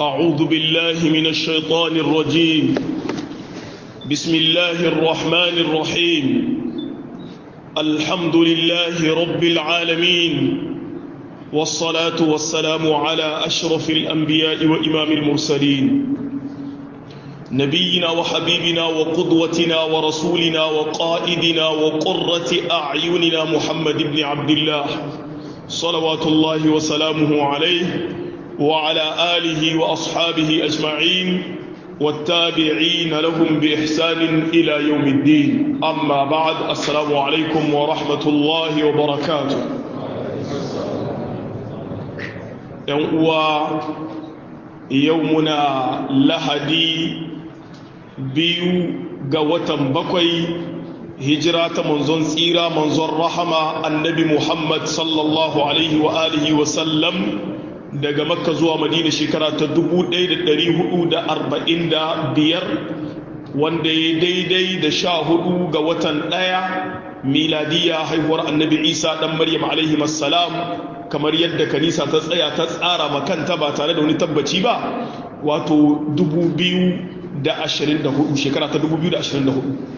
أعوذ بالله من الشيطان الرجيم بسم الله الرحمن الرحيم الحمد لله رب العالمين والصلاة والسلام على أشرف الأنبياء وإمام المرسلين نبينا وحبيبنا وقدوتنا ورسولنا وقائدنا وقرة أعيننا محمد بن عبد الله صلوات الله وسلامه عليه وعلى آله وأصحابه أجمعين والتابعين لهم بإحسان إلى يوم الدين أما بعد السلام عليكم ورحمة الله وبركاته يومنا لهدي biyu ga watan bakwai hijira ta manzon tsira manzon rahama annabi muhammad sallallahu alaihi wa alihi wa sallam daga makka zuwa madina shekara ta 1445 wanda ya daidai da sha hudu ga watan daya miladiya haihuwar annabi isa dan maryam alaihi salam kamar yadda kanisa ta tsaya ta tsara makanta ba tare da wani tabbaci ba wato 2024 shekara ta 2024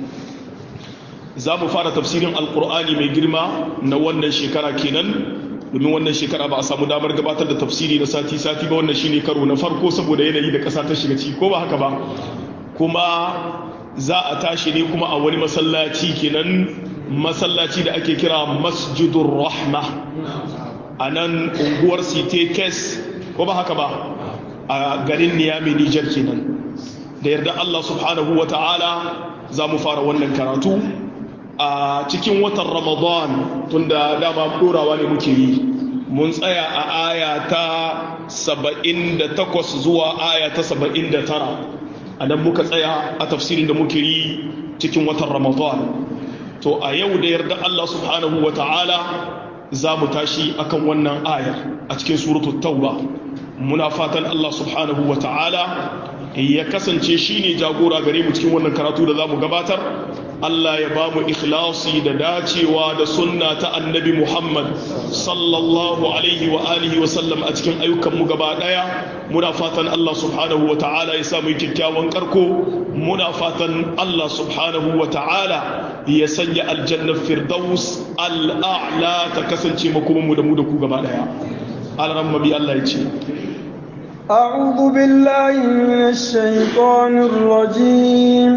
za mu fara tafsirin alkur'ani mai girma na wannan shekara kenan domin wannan shekara ba a samu damar gabatar da tafsiri na sati-sati ba wannan shine karo na farko saboda yanayi da ƙasa ta shiga ciki ko ba haka ba kuma za a tashi ne kuma a wani masallaci kenan masallaci da ake kira masjidur rahma a nan unguwar site kes ko ba haka ba a garin niyami nijar kenan da yarda Allah subhanahu wa ta'ala za mu fara wannan karatu a cikin watan ramadan tunda dama ɗorawa ne muke yi mun tsaya a aya ta 78 zuwa aya ta 79 a nan muka tsaya a tafsirin da muke yi cikin watan ramadan to a yau da yarda Allah subhanahu wa ta'ala za mu tashi akan wannan aya a cikin suratul tauba muna fatan Allah subhanahu wa ta'ala ya kasance shi ne jagora gare mu cikin wannan karatu da za mu gabatar Allah ya ba mu ikhlasi da dacewa da sunna ta annabi Muhammad sallallahu alaihi wa alihi wa sallam a cikin ayyukanmu gaba daya muna fatan Allah subhanahu wa ta'ala ya samu kyakkyawan karko muna fatan Allah subhanahu wa ta'ala ya sanya aljannar firdaus al'a'la ta kasance makomanmu da mu da ku gaba daya alaramma bi Allah ya ce أعوذ بالله من الشيطان الرجيم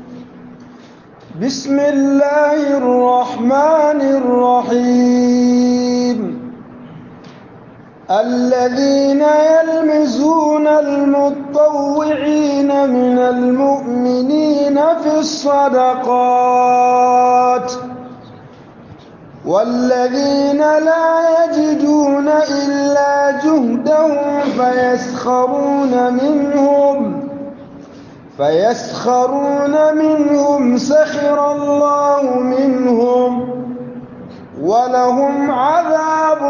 بسم الله الرحمن الرحيم الذين يلمزون المطوعين من المؤمنين في الصدقات والذين لا يجدون إلا جهدهم فيسخرون منهم فيسخرون منهم سخر الله منهم ولهم عذاب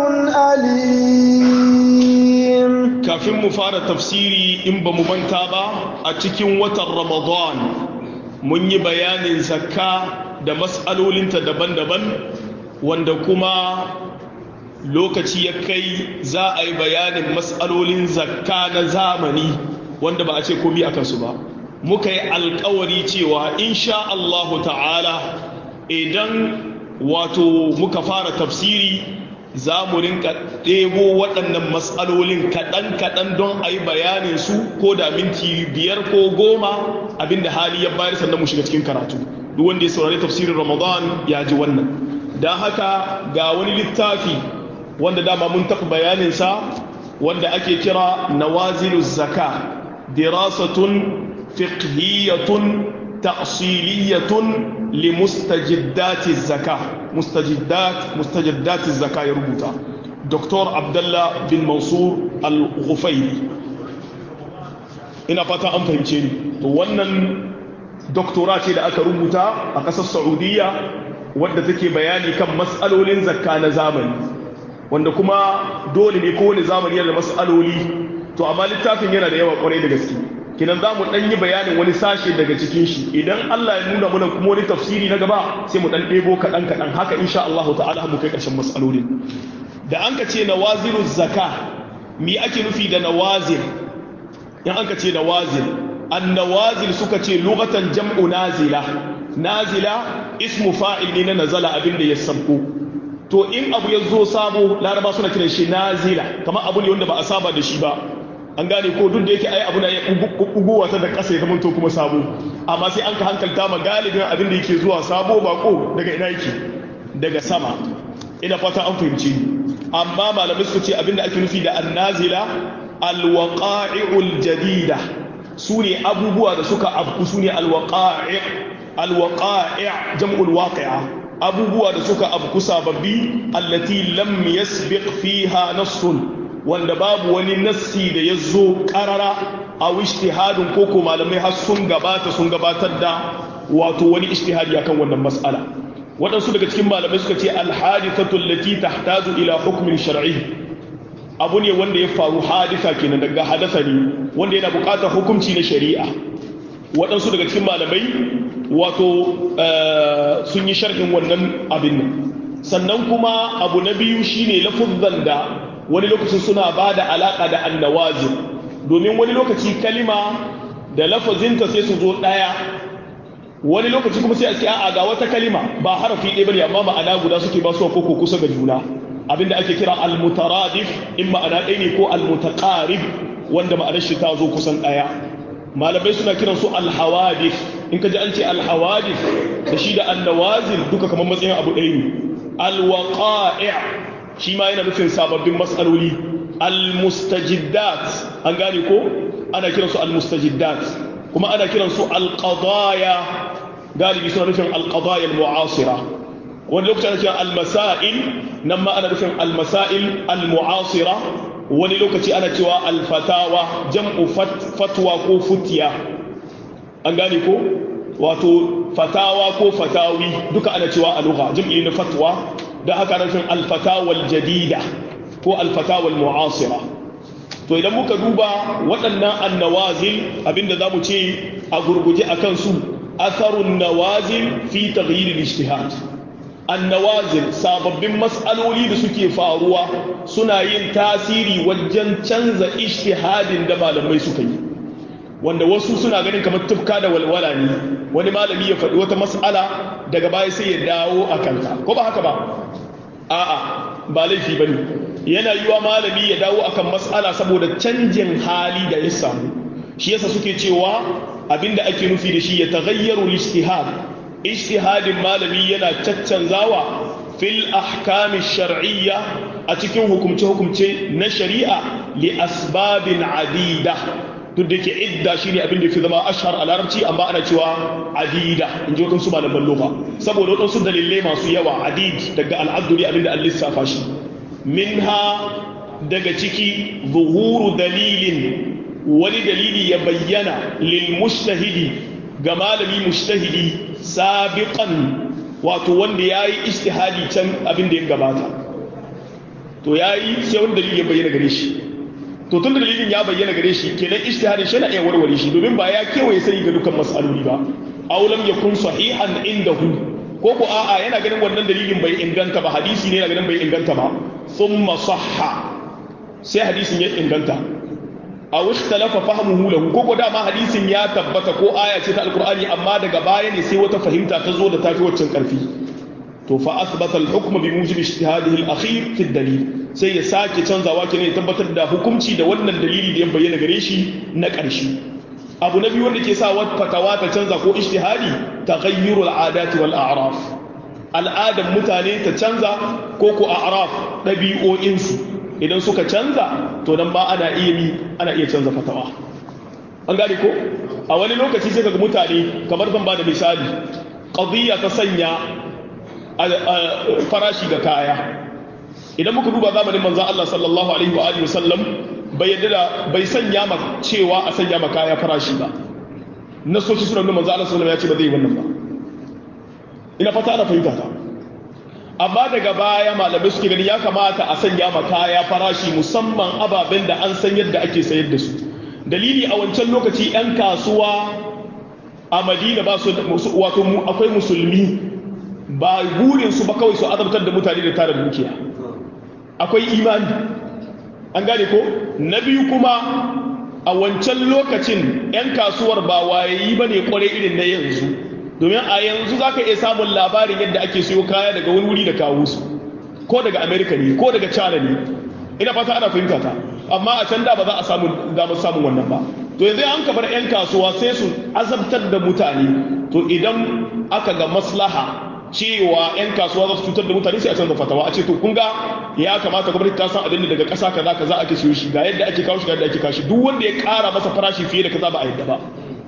أليم kafin mu fara tafsiri in ba mu manta ba a cikin watan ramadan mun yi bayanin zakka da mas'alolinta daban-daban wanda kuma lokaci ya kai za a yi bayanin matsalolin zakka na zamani wanda ba a ce komi a kansu ba muka yi alkawari cewa insha Allahu ta'ala idan wato muka fara tafsiri za mu rinka ɗebo waɗannan matsalolin kaɗan-kaɗan don a yi bayanin su ko da minti biyar ko goma abinda hali ya bayar sannan mu shiga cikin karatu duk wanda ya saurari tafsirin ramadan ya ji wannan don haka ga wani littafi wanda dama mun taɓa bayaninsa wanda ake kira nawazilu zaka dirasatun fiqhiyatun ta'siliyatun li mustajiddati zaka mustajiddat mustajiddati zaka ya rubuta Dr. Abdullah bin Mansur Al-Ghufayli ina fata an fahimce ni to wannan doktora ce da aka rubuta a ƙasar Saudiya wadda take bayani kan matsalolin zakka na zamani wanda kuma dole ne kowane zamani yana da matsaloli to amma littafin yana da yawa kwarai da gaske kinan za mu ɗan yi bayanin wani sashe daga cikin shi idan Allah ya nuna mana kuma wani tafsiri na gaba sai mu ɗan ɗebo kaɗan kaɗan haka insha Allah ta'ala mu kai ƙarshen matsalolin da an ka ce nawaziru zaka mi ake nufi da nawazir in an ka ce nawazil annawazil suka ce lughatan jam'u nazila nazila ismu fa'il ne na nazala abin da ya sabko to in abu ya zo sabo laraba suna kiran shi nazila kamar abu ne wanda ba a saba da shi ba an gane ko duk da yake ai abu na ya buguwa ta da ƙasa ya zamanto kuma sabo amma sai an ka hankalta ma galibin abin da yake zuwa sabo bako daga ina yake daga sama ina fata an fahimci amma malamai suka ce abin da ake nufi da annazila alwaqa'i'ul jadida su ne abubuwa da suka afku su ne alwaqa'i' alwaqa'i' jam'ul waqi'a abubuwa da suka afku sababbi allati lam yasbiq fiha nassun wanda babu wani nassi da ya zo karara a wishtihadin koko malamai har sun gabata sun gabatar da wato wani ishtihadi akan wannan mas'ala waɗansu daga cikin malamai suka ce alhadithatu allati tahtaju ila hukmin shar'i abu ne wanda ya faru hadisa kenan daga hadasa ne wanda yana buƙatar hukunci na shari'a waɗansu daga cikin malamai wato sun yi sharhin wannan abin nan sannan kuma abu na biyu shine lafuzzan da wani lokacin suna ba da alaƙa da annawazin domin wani lokaci kalima da lafazinta sai su zo ɗaya wani lokaci kuma sai a ce a ga wata kalima ba harafi ɗaya bane amma ma'ana guda suke ba su ko kusa ga juna abinda ake kira almutaradif in ma'ana ɗaya ne ko almutaqarib wanda ma'anar shi ta zo kusan ɗaya malamai suna kiran su alhawadif in ka ji an ce alhawadif da shi da annawazil duka kamar matsayin abu ɗaya ne alwaqa'i' shi ma yana nufin sababbin matsaloli almustajiddat an gane ko ana kiransu almustajiddat kuma ana kiransu alqadaya galibi suna nufin alqadaya almu'asira wani lokaci ana kiran almasail nan ma ana nufin almasail almu'asira wani lokaci ana cewa alfatawa jam'u fatwa ko futiya an gane ko wato fatawa ko fatawi duka ana cewa a lugha jam'i na fatwa da haka nufin alfatawal jadida ko alfatawal mu'asira to idan muka duba waɗannan annawazil abinda za mu ce a gurguje a kansu asarun nawazil fi taghyir al-ijtihad annawazil sababbin mas'aloli da suke faruwa suna yin tasiri wajen canza ijtihadin da malamai suka yi wanda wasu suna ganin kamar tufka da walwala ne wani malami ya faɗi wata mas'ala daga baya sai ya dawo a kanta ko ba haka ba a'a ba laifi bane yana yiwa malami ya dawo akan mas'ala saboda canjin hali da ya samu shi yasa suke cewa abinda ake nufi da shi ya taghayyaru al-ijtihad ijtihadin malami yana caccanzawa fil ahkam shar'iyya a cikin hukumce hukumce na shari'a li asbabin adida duk da ke idda shi ne abin da fi zama ashar a larabci amma ana cewa adida in ji waɗansu malaman loka saboda waɗansu dalilai masu yawa adid daga al'addu ne abin da an lissafa shi minha daga ciki zuhuru dalilin wani dalili ya bayyana lil mushtahidi ga malami mushtahidi sabiqan wato wanda ya yi ishtihadi can abin da ya gabata to ya yi sai wani dalili ya bayyana gare shi to tun da dalilin ya bayyana gare shi kenan ijtihadin shi na iya warware shi domin ba ya kewaye sani ga dukkan mas'aloli ba aw lam yakun sahihan indahu ko ko a'a yana ganin wannan dalilin bai inganta ba hadisi ne yana ganin bai inganta ba thumma sahha sai hadisin ya inganta aw ikhtalafa fahmuhu lahu ko ko dama hadisin ya tabbata ko aya ce ta alqur'ani amma daga baya ne sai wata fahimta ta zo da tafi waccan karfi to fa asbata al-hukm bi mujib ijtihadihi al-akhir fi ad-dalil sai ya sake canzawa kenan ya tabbatar da hukunci da wannan dalili da ya bayyana gare shi na ƙarshe abu na biyu wanda ke sa wata fatawa ta canza ko ijtihadi taghayyuru al-adati wal a'raf al'adan mutane ta canza ko ko a'raf dabi'o'in su idan suka canza to nan ba ana iya mi ana iya canza fatawa an gane ko a wani lokaci sai kaga mutane kamar zan ba da misali qadiyya ta sanya farashi ga kaya idan muka duba zamanin manzan Allah sallallahu alaihi wa alihi wasallam bai yadda da bai sanya ma cewa a sanya ma kaya farashi ba nasoci suna nuna manzan Allah sallallahu alaihi ya ce ba zai yi wannan ba ina fata ana fahimta ta amma daga baya malamai suke gani ya kamata a sanya ma kaya farashi musamman ababen da an san yadda ake sayar da su dalili a wancan lokaci 'yan kasuwa a madina ba su wato akwai musulmi ba burinsu ba kawai su azabtar da mutane da tara dukiya akwai imani an gane ko na biyu kuma a wancan lokacin 'yan kasuwar ba wayayi ba ne kwarai irin na yanzu domin a yanzu za ka iya samun labarin yadda ake siyo kaya daga wani wuri da kawo su ko daga amerika ne ko daga china ne ina fata ana fahimta ta amma a can da ba za a samu damar samun wannan ba to yanzu an ka bar 'yan kasuwa sai su azabtar da mutane to idan aka ga maslaha cewa 'yan kasuwa za su cutar da mutane sai a canza fatawa a ce to kun ga ya kamata gwamnati ta san abin da daga ƙasa kaza kaza ake siyo shi ga yadda ake kawo shi ga yadda ake kawo shi duk wanda ya ƙara masa farashi fiye da kaza ba a yadda ba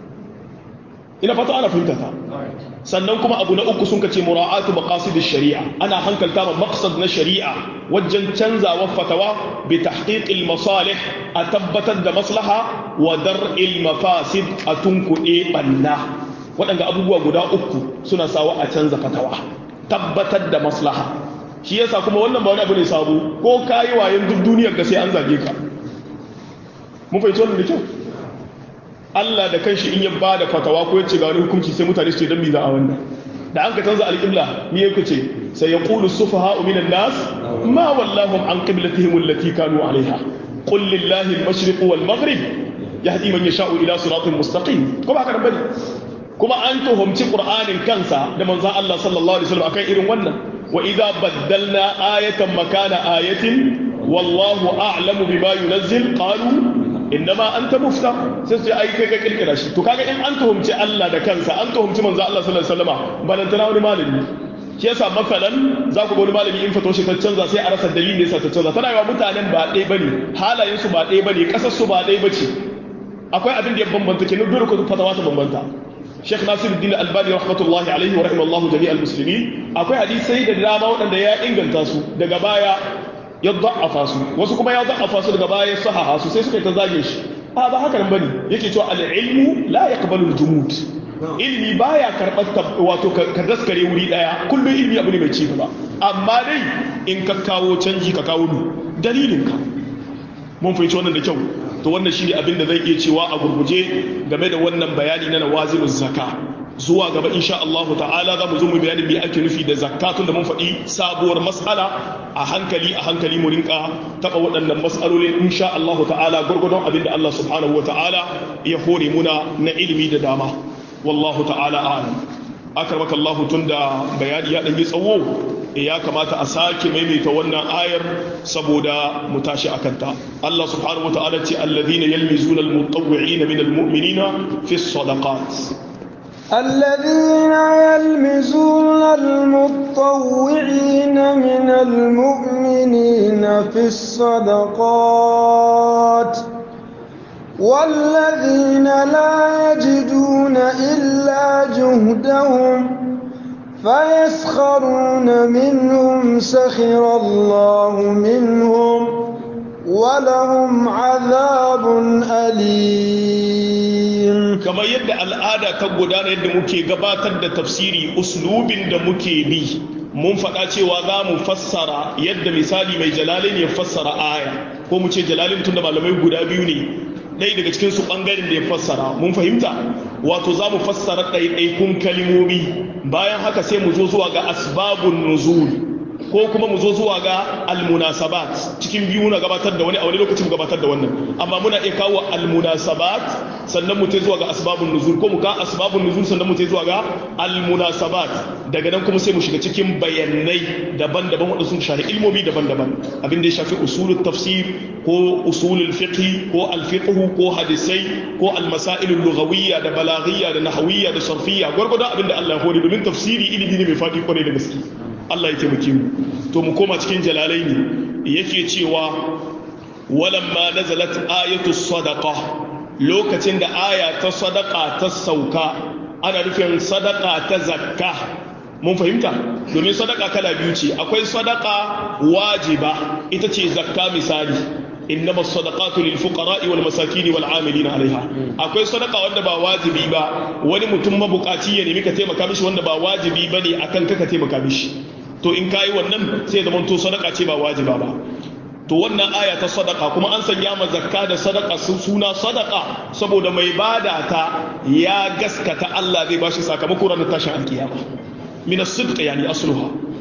ina fata ana fahimta ta sannan kuma abu na uku sun kace mura'atu maqasid shari'a ana hankalta ma maqsad na shari'a wajen canzawa fatawa bi tahqiqil masalih a tabbatar da maslaha wa dar'il mafasid a tunkuɗe banna waɗanda abubuwa guda uku suna sawa a canza fatawa tabbatar da maslaha shi yasa kuma wannan ba wani abu ne sabo ko kayi wayan duk duniyar ga sai an zage ka mun fahimci wannan da kyau Allah da kanshi in ya ba da fatawa ko ya ce ga wani hukunci sai mutane su ce dan mi za a wannan da an ka canza alƙibla me yake ce sai ya qulu sufaha'u minan nas ma wallahum an qiblatihim allati kanu alaiha qul lillahi al-mashriq wal maghrib yahdi man yasha'u ila siratin mustaqim ko ba haka bane kuma an tuhumci qur'anin kansa da manzon Allah sallallahu alaihi wasallam akan irin wannan wa idza baddalna ayatan makana ayatin wallahu a'lamu bima yunazzil qalu innama anta muftar sai su ai kai ka kirkira shi to kaga in an tuhumci Allah da kansa an tuhumci manzo Allah sallallahu alaihi wasallam balantana wani malami shi yasa masalan za ku ga wani malami in fato shi ta canza sai a rasa dalilin da yasa ta canza tana yawa mutanen ba ɗaya bane halayen su ba ɗaya bane kasar su ba ɗaya bace akwai abin da ya bambanta kenan dole ko fatawa ta bambanta Sheikh Nasiruddin Albani rahmatullahi alaihi wa rahimallahu jami'al muslimin akwai hadisai da dama waɗanda ya inganta su daga baya ya da'afa su wasu kuma ya da'afa su daga baya ya sahaha su sai suka yi ta zage shi a ba haka nan bane yake cewa al-ilmu la yaqbalu al-jumud ilmi baya karɓar wato ka daskare wuri daya kullum ilmi abu ne mai ci gaba amma dai in ka kawo canji ka kawo dalilin ka mun fahimci wannan da kyau to wannan shine abin da zai iya cewa a gurguje game da wannan bayani na nawazilun zakka zuwa gaba insha Allah ta'ala za mu zo mu bayanin me ake nufi da zakatun da mun faɗi sabuwar mas'ala a hankali a hankali mu rinka taɓa waɗannan mas'aloli insha Allah ta'ala gurgudun abin da Allah subhanahu wa ta'ala ya hore muna na ilimi da dama wallahu ta'ala a'lam akramaka Allah tunda bayani ya ɗan yi tsawo ya kamata a sake maimaita wannan ayar saboda mu tashi a kanta Allah subhanahu wa ta'ala ce alladhina yalmizuna almutawwi'ina min almu'minina fi sadaqat الذين يلمزون المطوعين من المؤمنين في الصدقات والذين لا يجدون إلا جهدهم فيسخرون منهم سخر الله منهم ولهم عذاب أليم kamar yadda al'ada ta gudana yadda muke gabatar da tafsiri uslubin da muke bi mun faɗa cewa za mu fassara yadda misali mai jalalin ya fassara aya ko mu ce jalalin tun da malamai guda biyu ne ɗaya daga cikin su ɓangaren da ya fassara mun fahimta wato za mu fassara ɗaiɗaikun kalimomi bayan haka sai mu zo zuwa ga asbabun nuzul ko kuma mu zo zuwa ga almunasabat cikin biyu na gabatar da wani a wani lokacin gabatar da wannan amma muna iya kawo almunasabat sannan mu zuwa ga asbabun nuzul ko mu ga asbabun nuzul sannan mu zuwa ga almunasabat daga nan kuma sai mu shiga cikin bayanai daban-daban wanda sun shafi ilmomi daban-daban abin da ya shafi usulul tafsir ko usulul fiqh ko alfiqh ko hadisai ko almasailul lughawiyya da balaghiyya da nahwiyya da sarfiyya gurgurdan abin da Allah ya hore domin tafsiri ilimi ne mai fadi kwarai da gaske Allah ya taimake mu to mu koma cikin jalalai ne yake cewa walamma nazalat ayatu sadaqa lokacin da aya ta sadaqa ta sauka ana nufin sadaqa ta zakka mun fahimta domin sadaka kala biyu ce akwai sadaka wajiba ita ce zakka misali innama sadaqatu lil fuqara'i wal masakin wal 'amilina 'alayha akwai sadaka wanda ba wajibi ba wani mutum mabukaci ya nemi ka taimaka mishi wanda ba wajibi bane akan ka ka taimaka mishi to in kayi wannan sai zama to sadaka ce ba wajiba ba to wannan aya ta sadaka kuma an sanya ma zakka da sadaka suna sadaka saboda mai bada ta ya gaskata Allah zai bashi sakamako ranar tashin alkiyama min as-sidq yani asluha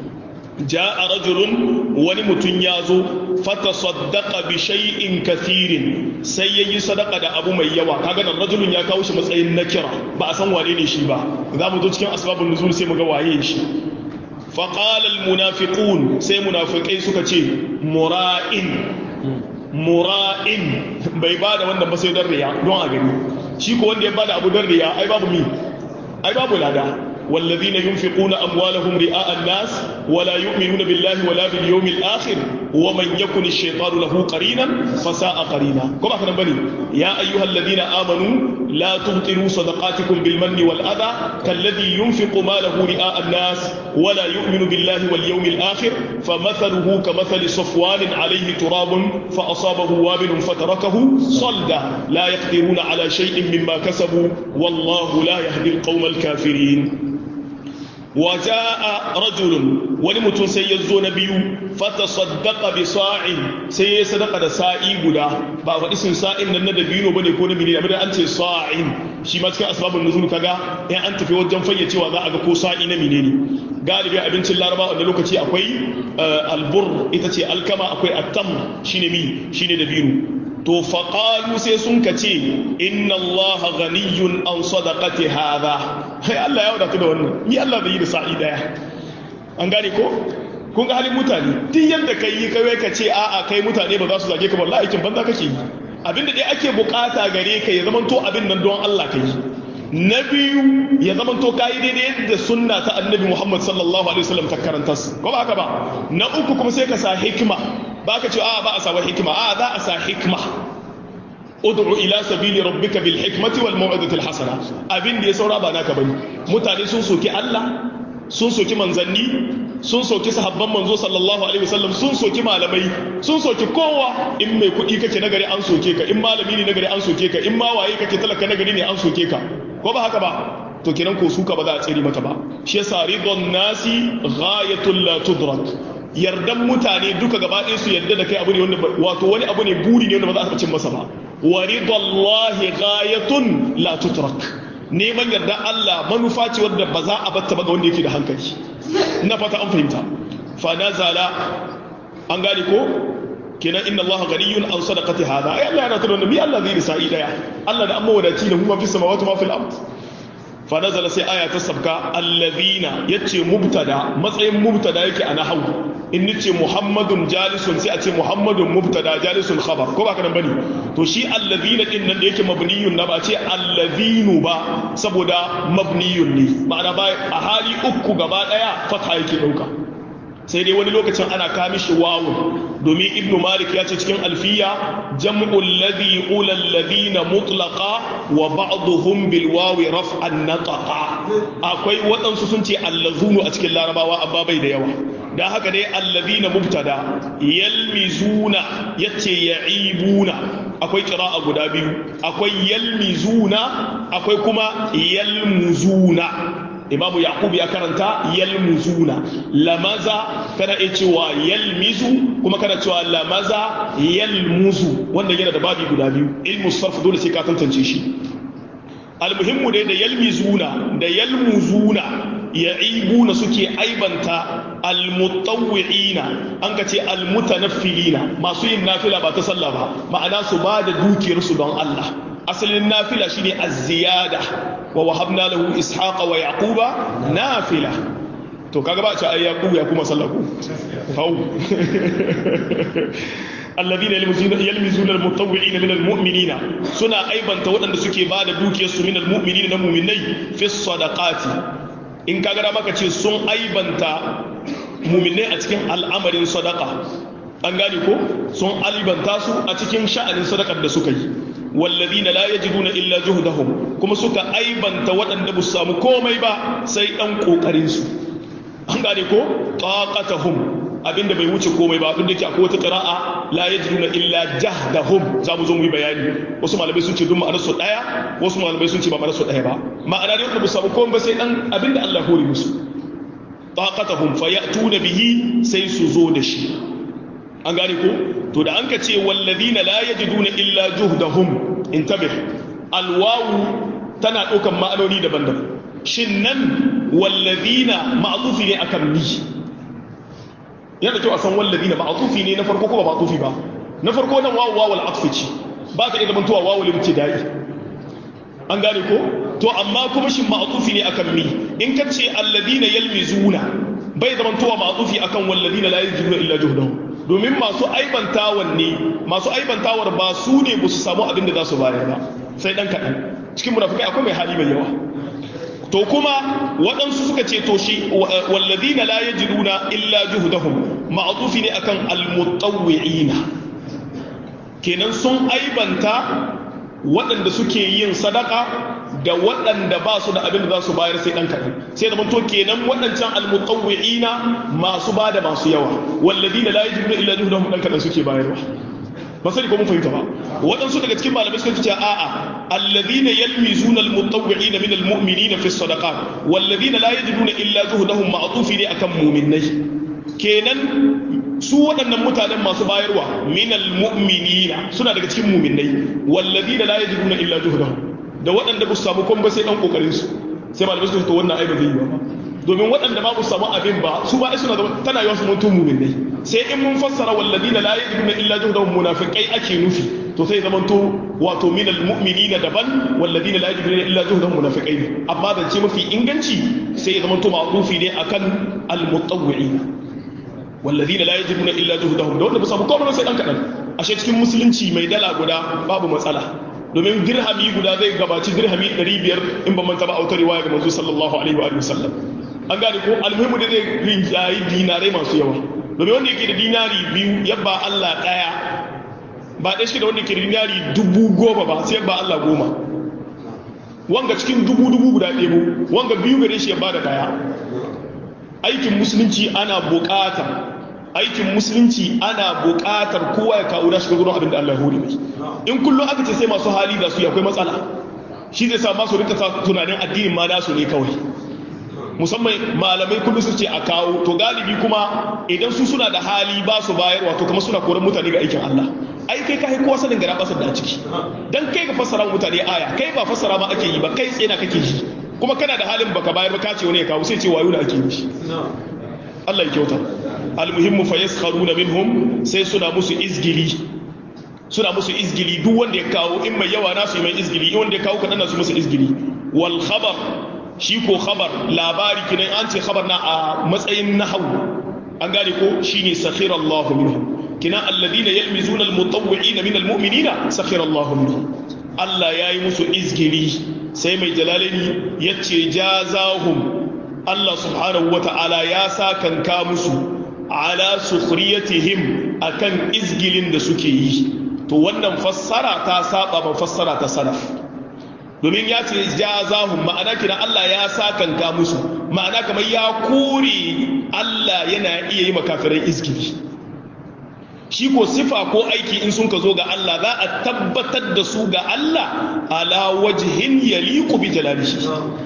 ja'a rajulun wani mutum ya zo fatasaddaqa bi shay'in kathirin sai yayi sadaka da abu mai yawa kaga nan rajulun ya kawo shi matsayin nakira ba a san wane ne shi ba za mu zo cikin asbabun nuzul sai mu ga waye shi fa qala al munafiqun sai munafikai suka ce mura'in mura'in bai bada wannan ba sai don riya don a gani shi ko wanda ya bada abu don riya ai babu mi ai babu lada والذين ينفقون أموالهم رئاء الناس ولا يؤمنون بالله ولا باليوم الآخر ومن يكن الشيطان له قرينا فساء قرينا كما كان بني يا أيها الذين آمنوا لا تبطلوا صدقاتكم بالمن والأذى كالذي ينفق ماله رئاء الناس ولا يؤمن بالله واليوم الآخر فمثله كمثل صفوان عليه تراب فأصابه وابل فتركه صلدا لا يقدرون على شيء مما كسبوا والله لا يهدي القوم الكافرين وجاء رجل ولمتون سيزو نبي فتصدق بصاع سي صدق da sa'i guda ba fa isin sa'in nan na dabino bane ko na menene abin an ce sa'in shi ma cikin asbabun nuzul kaga in an tafi wajen fayyacewa za a ga ko sa'i na menene galibi abincin laraba wanda lokaci akwai albur ita ce alkama akwai attam shine mi shine dabino to faƙalu sai sun ka ce inna allaha ghaniyun an sadaqati hadha hai Allah ya wadatu da wannan ni Allah bai yi da sa'i daya an gane ko kun ga halin mutane duk yadda kai yi kai ka ce a'a kai mutane ba za su zage ka ba wallahi aikin banza kake yi abinda dai ake bukata gare ka ya zamanto abin nan don Allah kai na biyu ya zamanto kai daidai da sunna ta annabi Muhammad sallallahu alaihi wasallam ta karanta ko ba haka ba na uku kuma sai ka sa hikima ba ka ce a ba a sa hikima a za a sa hikma ud'u ila sabili rabbika bil hikmati wal mau'izati al hasana abin da ya saura ba naka bane mutane sun soki Allah sun soki manzanni sun soki sahabban manzo sallallahu alaihi wasallam sun soki malamai sun soki kowa in mai kuɗi kake nagari an soke ka in malami ne nagari an soke ka in ma waye kake talaka nagari ne an soke ka ko ba haka ba to kenan ko suka ba za a tsere mata ba shi yasa ridon nasi ghayatul la tudrak yardan mutane duka gaba ɗaya su yarda da kai abu ne wanda wato wani abu ne buri ne wanda ba za a cin masa ba wa ridallahi ghayatun la tutrak neman yarda Allah manufa ce wadda ba za a batta ba ga wanda yake da hankali ina fata an fahimta fa nazala an gane ko kenan inna Allah ghaniyun an sadaqati hada ai Allah yana tada mi Allah zai sa'i daya Allah da amma wadaci da kuma fi samawati ma fil ard fa nazala sai aya ta sabka allazina yace mubtada matsayin mubtada yake a nahwu in nace muhammadun jalisun sai a ce muhammadun mubtada jalisun khabar ko ba ka nan bane to shi allazina din nan da yake mabniyun na ba ce allazinu ba saboda mabniyun ne ma'ana ba a hali uku gaba daya fatha yake dauka sai dai wani lokacin ana kami shi wawu domin ibnu malik ya ce cikin alfiya jam'ul ladhi ula alladhina mutlaqa wa ba'dhum bil wawi raf'an nataqa akwai waɗansu sun ce allazunu a cikin larabawa amma bai da yawa dan haka dai alladhina mubtada yalmizuna yace ya'ibuna akwai qira'a guda biyu akwai yalmizuna akwai kuma yalmuzuna imamu yaqub ya karanta yalmuzuna lamaza kana iya cewa yalmizu kuma kana cewa lamaza yalmuzu wanda yana da babi guda biyu ilmu sarf dole sai ka tantance shi almuhimmu dai da yalmizuna da yalmuzuna ya'ibuna suke aibanta almutawwi'ina an ka ce almutanaffilina masu yin nafila ba ta sallah ba ma'ana su ba da dukiyarsu don Allah asalin nafila shine az-ziyada wa wahabna lahu ishaqa wa yaquba nafila to kaga ba a ce ai yaqub ya kuma sallaku hau alladhina yalmizuna almutawwi'ina min almu'minina suna aibanta waɗanda suke ba da dukiyarsu min almu'minina na mu'minai fi sadaqati in kaga da maka ce sun aibanta mu'minai a cikin al'amarin sadaqa an gane ko sun aibanta su a cikin sha'anin sadaqar da suka yi wallazina la yajiduna illa juhdahum kuma suka aibanta waɗanda ba su samu komai ba sai ɗan ƙoƙarin su an gane ko taqatahum abinda bai wuce komai ba duk da ke akwai wata qira'a la yajiduna illa jahdahum za mu zo mu yi bayani wasu malamai sun ce duk ma'anar su daya wasu malamai sun ce ba ma'anar su daya ba ma'ana dai wanda ba su samu komai ba sai ɗan abinda Allah hore musu taqatahum fayatuna bihi sai su zo da shi an gane ko to da an ka ce wallazina la yajiduna illa juhdahum intabih alwawu tana ɗaukan ma'anoni daban-daban shin nan wallazina ma'zufi ne akan ni yana da kyau a san walladina ma'atufi ne na farko ko ba ma'atufi ba na farko nan wawu wawul atfi ce ba ta iya zamantowa wawul ibtidai an gane ko to amma kuma shin ma'atufi ne akan mi in ka ce alladina yalmizuna bai zamantowa ma'atufi akan walladina la yajiduna illa juhdahum domin masu aibantawan ne masu aibantawar ba su ne ba su samu abin da za su bayar ba sai dan kaɗan cikin munafikai akwai mai hali mai yawa to kuma waɗansu suka ce to shi walladina la yajiduna illa juhdahum ma'atufi ne akan almutawwi'ina kenan sun aibanta waɗanda suke yin sadaka da waɗanda ba su da abin da za su bayar sai ɗan kaɗan sai da to kenan waɗancan almutawwi'ina masu ba da masu yawa walladina la yajiduna illa juhdahum ɗan kaɗan suke bayarwa ba sani ko mun fahimta ba waɗansu daga cikin malamai suka ce a'a alladhina yalmizuna almutawwi'ina min almu'minina fi sadaqat walladhina la yajiduna illa juhdahum ma'tufi ne akan mu'minai kenan su waɗannan mutanen masu bayarwa min almu'minina suna daga cikin mu'minai walladhina la yajiduna illa juhdahum da waɗanda ba su samu komai sai dan kokarin su sai malamai suka ce to wannan ai ba zai yi ba domin waɗanda ba su samu abin ba su ba suna da tana yawan su mutum mu'minai sai in mun fassara walladina la yajiduna illa juhdahum munafiqai ake nufi to sai zaman to wato min almu'minina daban walladina la yajiduna illa juhdahum munafiqai ne amma da ce mafi inganci sai zaman to ma'rufi ne akan almutawwi'ina walladina la yajiduna illa juhdahum da wanda ba samu komai sai dan kadan ashe cikin musulunci mai dala guda babu matsala domin dirhami guda zai gabaci dirhami 500 in ba manta ba autar riwaya ga manzo sallallahu alaihi wa sallam an gane ko almuhimu da zai rinjayi dinarai masu yawa domin wanda yake da dinari biyu yabba Allah daya ba ɗaya shi da wanda ke da dinari dubu goma ba sai yabba Allah goma wanga cikin dubu dubu guda ɗebo wanga biyu gare shi yabba da daya aikin musulunci ana buƙatar aikin musulunci ana buƙatar kowa ya kawo nashi gudun abin da Allah ya hori mai in kullum aka ce sai masu hali da su akwai matsala shi zai sa masu rika tunanin addinin ma nasu ne kawai musamman malamai kullum su ce a kawo to galibi kuma idan su suna da hali ba su bayarwa to kuma suna koran mutane ga aikin Allah ai kai ka kowa sanin gara basar da a ciki dan kai ka fassara mutane aya kai ba fassara ma ake yi ba kai tsena kake yi kuma kana da halin baka bayar ba ka ce wani ya kawo sai ce wayo da ake yi Allah ya kyauta almuhimmu fa yaskharuna minhum sai suna musu izgili suna musu izgili duk wanda ya kawo in mai yawa nasu mai izgili in wanda ya kawo kadan nasu musu izgili wal khabar shi ko khabar labari kinan an ce khabar na a matsayin nahwu an gane ko shine sakhira Allah minhum kina alladhina yalmizuna almutawwi'ina min almu'minina sakhira Allah minhum Allah yayi musu izgili sai mai jalalaini yace jazahum Allah subhanahu wata'ala ya sa kanka musu ala sukhriyatihim akan izgilin da suke yi to wannan fassara ta saba ba fassara ta salaf domin ya ce jazahum ma'ana kina Allah ya sa kanka musu ma'ana kamar ya kore Allah yana iya yi makafirai izgili shi ko sifa ko aiki in sun ka zo ga Allah za a tabbatar da su ga Allah ala wajhin yaliqu bi jalalihi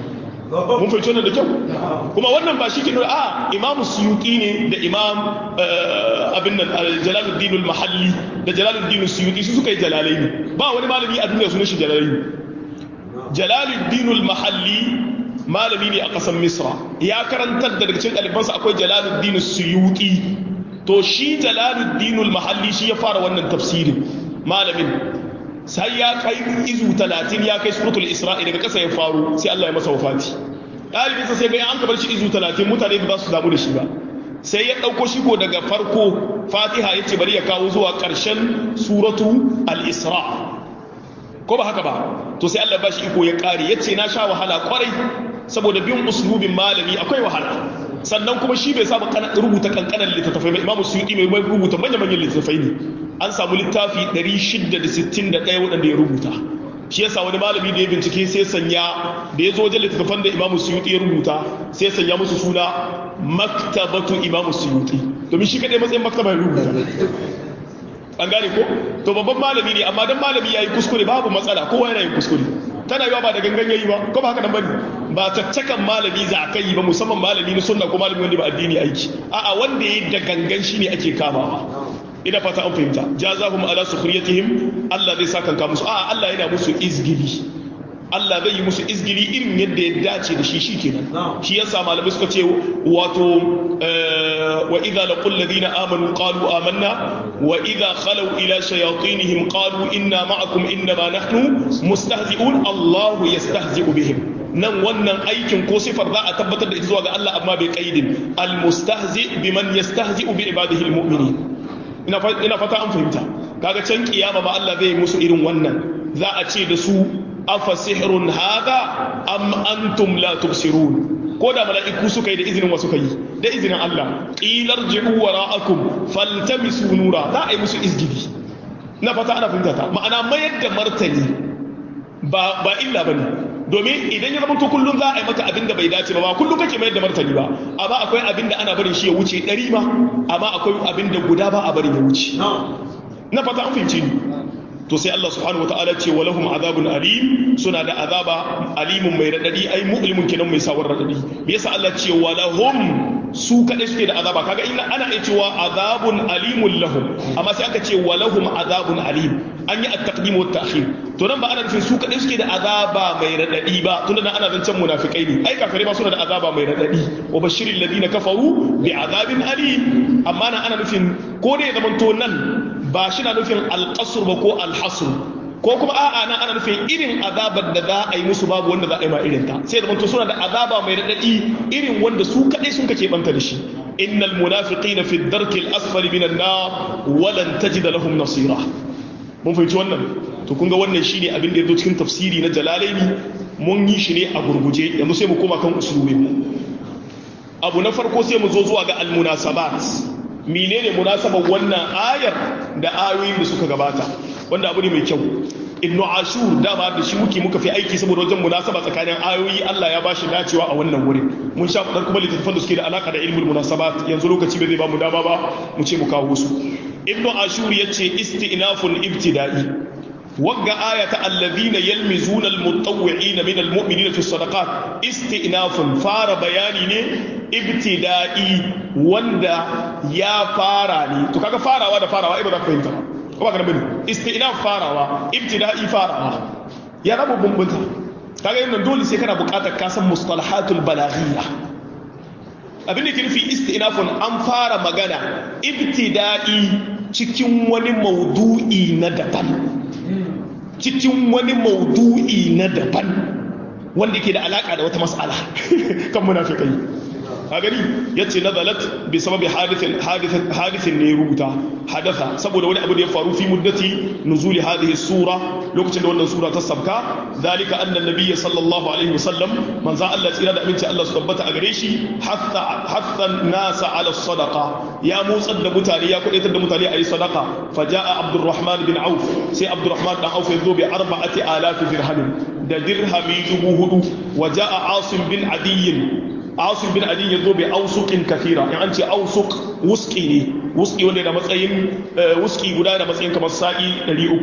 mun fahimci wannan da kyau kuma wannan ba shi ke nuna a imamu suyuti ne da imam abin nan jalaluddin mahalli da jalaluddin suyuti su suka yi jalalai ne ba wani malami a duniya sunan shi jalalai ne jalaluddin mahalli malami ne a ƙasar misra ya karantar da daga cikin ɗalibansa akwai jalaluddin suyuti to shi jalaluddin mahalli shi ya fara wannan tafsirin malamin sai ya kai izu talatin ya kai suratul isra'i daga ƙasa ya faru sai Allah ya masa wafati ɗalibinsa sai ga an bar shi izu talatin mutane ba za su damu da shi ba sai ya ɗauko shi ko daga farko fatiha ya ce bari ya kawo zuwa ƙarshen suratu al-isra ko ba haka ba to sai Allah ba shi iko ya ƙare ya ce na sha wahala kwarai saboda bin uslubin malami akwai wahala sannan kuma shi bai saba rubuta kankanan littattafai ba imamu suyuti mai rubuta manya-manyan littattafai ne an samu littafi 661 waɗanda ya rubuta shi yasa wani malami da ya bincike sai sanya da ya zo wajen littattafan da imamu suyuti ya rubuta sai sanya musu suna maktabatu imamu suyuti domin shi kaɗai matsayin maktaba ya rubuta an gane ko to babban malami ne amma dan malami ya yi kuskure babu matsala kowa yana yin kuskure tana yiwa ba da gangan yayi ba ko ba haka nan bane ba caccakan malami za ka yi ba musamman malami na sunna ko malami wanda ba addini aiki a'a wanda yayi da gangan shine ake kamawa ina fata an fahimta jazahum ala sukhriyatihim Allah zai saka kanka musu a Allah yana musu izgili Allah zai yi musu izgili irin yadda ya dace da shi shikenan shi yasa malamai suka ce wato wa idza laqul ladina amanu qalu amanna wa idza khalu ila shayatinihim qalu inna ma'akum innama nahnu mustahzi'un Allahu yastahzi'u bihim nan wannan aikin ko sifar za a tabbatar da ita zuwa ga Allah amma bai kaidin almustahzi biman yastahzi'u bi ibadihi almu'minin ina ina fata an fahimta kaga can kiyama ma Allah zai musu irin wannan za a ce da su afa sihrun hadha am antum la tubsirun ko da mala'iku suka yi da izinin wasu kai da izinin Allah qilar ji'u wara'akum faltamisu nura za a yi musu izgidi na fata ana fahimta ta ma'ana mayar da martani ba ba illa bane domin idan ya zama to kullum za a yi maka abin da bai dace ba ba kullum kake mayar da martani ba amma akwai abin da ana barin shi ya wuce ɗari ma amma akwai abin da guda ba a barin ya wuce na fata an fahimci ni to sai Allah subhanahu wataala ce walahum azabun alim suna da azaba alimun mai radadi ai mu'limun kenan mai sawar radadi me yasa Allah ce walahum su kadai suke da azaba kaga ina ana iya cewa azabun alimun lahum amma sai aka ce walahum azabun alim an yi at-taqdim wa at-ta'khir to nan ba ana nufin su kadai suke da azaba mai radadi ba tunda nan ana zancen munafikai ne ai kafirai ba suna da azaba mai radadi wa bashiril ladina kafaru bi azabin alim amma nan ana nufin ko da ya zamanto nan ba shi na nufin alƙasur ba ko alhasur ko kuma a'a na ana nufin irin azabar da za a yi musu babu wanda za a yi ma irin ta sai da manto suna da azaba mai raɗaɗi irin wanda su kaɗai sun kace banta da shi innal munafiqina fi darki al-asfali minan nar wa lan tajida lahum nasira mun fahimci wannan to kun ga wannan shine abin da yazo cikin tafsiri na jalalaini mun yi shi ne a gurguje yanzu sai mu koma kan usulubin abu na farko sai mu zo zuwa ga al-munasabat menene munasabar wannan ayar da ayoyin da suka gabata wanda abu ne mai kyau ibnu ashur dama da shi muke muka fi aiki saboda wajen munasaba tsakanin ayoyi Allah ya bashi dacewa a wannan wurin mun sha fadar kuma littattafan da suke da alaka da ilmul munasabat yanzu lokaci bai zai ba mu dama ba mu ce mu kawo su ibnu ashur yace istinafun ibtida'i wagga ayata alladhina yalmizuna almutawwi'ina min almu'minina fi sadaqat istinafun fara bayani ne ibtida'i wanda ya fara ne to kaga farawa da farawa ai ba za ka fahimta ba ko ba ka bane istinaf farawa ibtida'i farawa ya rabu bumbunta kaga yanzu dole sai kana buƙatar ka san mustalahatul balaghiyya abin da ke nufi istinafun an fara magana ibtida'i cikin wani maudu'i na daban cikin wani maudu'i na daban wanda ke da alaka da wata mas'ala kan munafikai a gani ya ce nazalat bi sababi hadithin ne rubuta hadatha saboda wani abu da ya faru fi muddati nuzuli hadhihi sura lokacin da wannan sura ta sabka zalika anna nabiyya sallallahu alaihi wasallam manzo Allah tsira da aminci Allah su tabbata a gare shi hatta hathan nasa ala sadaqa ya motsar da mutane ya kudaitar da mutane ayi sadaqa faja'a abdurrahman bin auf sai abdurrahman dan auf ya zo bi arba'ati alaf dirham da dirhami dubu hudu waja'a asim bin adiyyin asim bin adin ya zo bai ausukin kafira in an ce ausuk wuski ne wuski wanda da matsayin wuski guda da matsayin kamar sa'i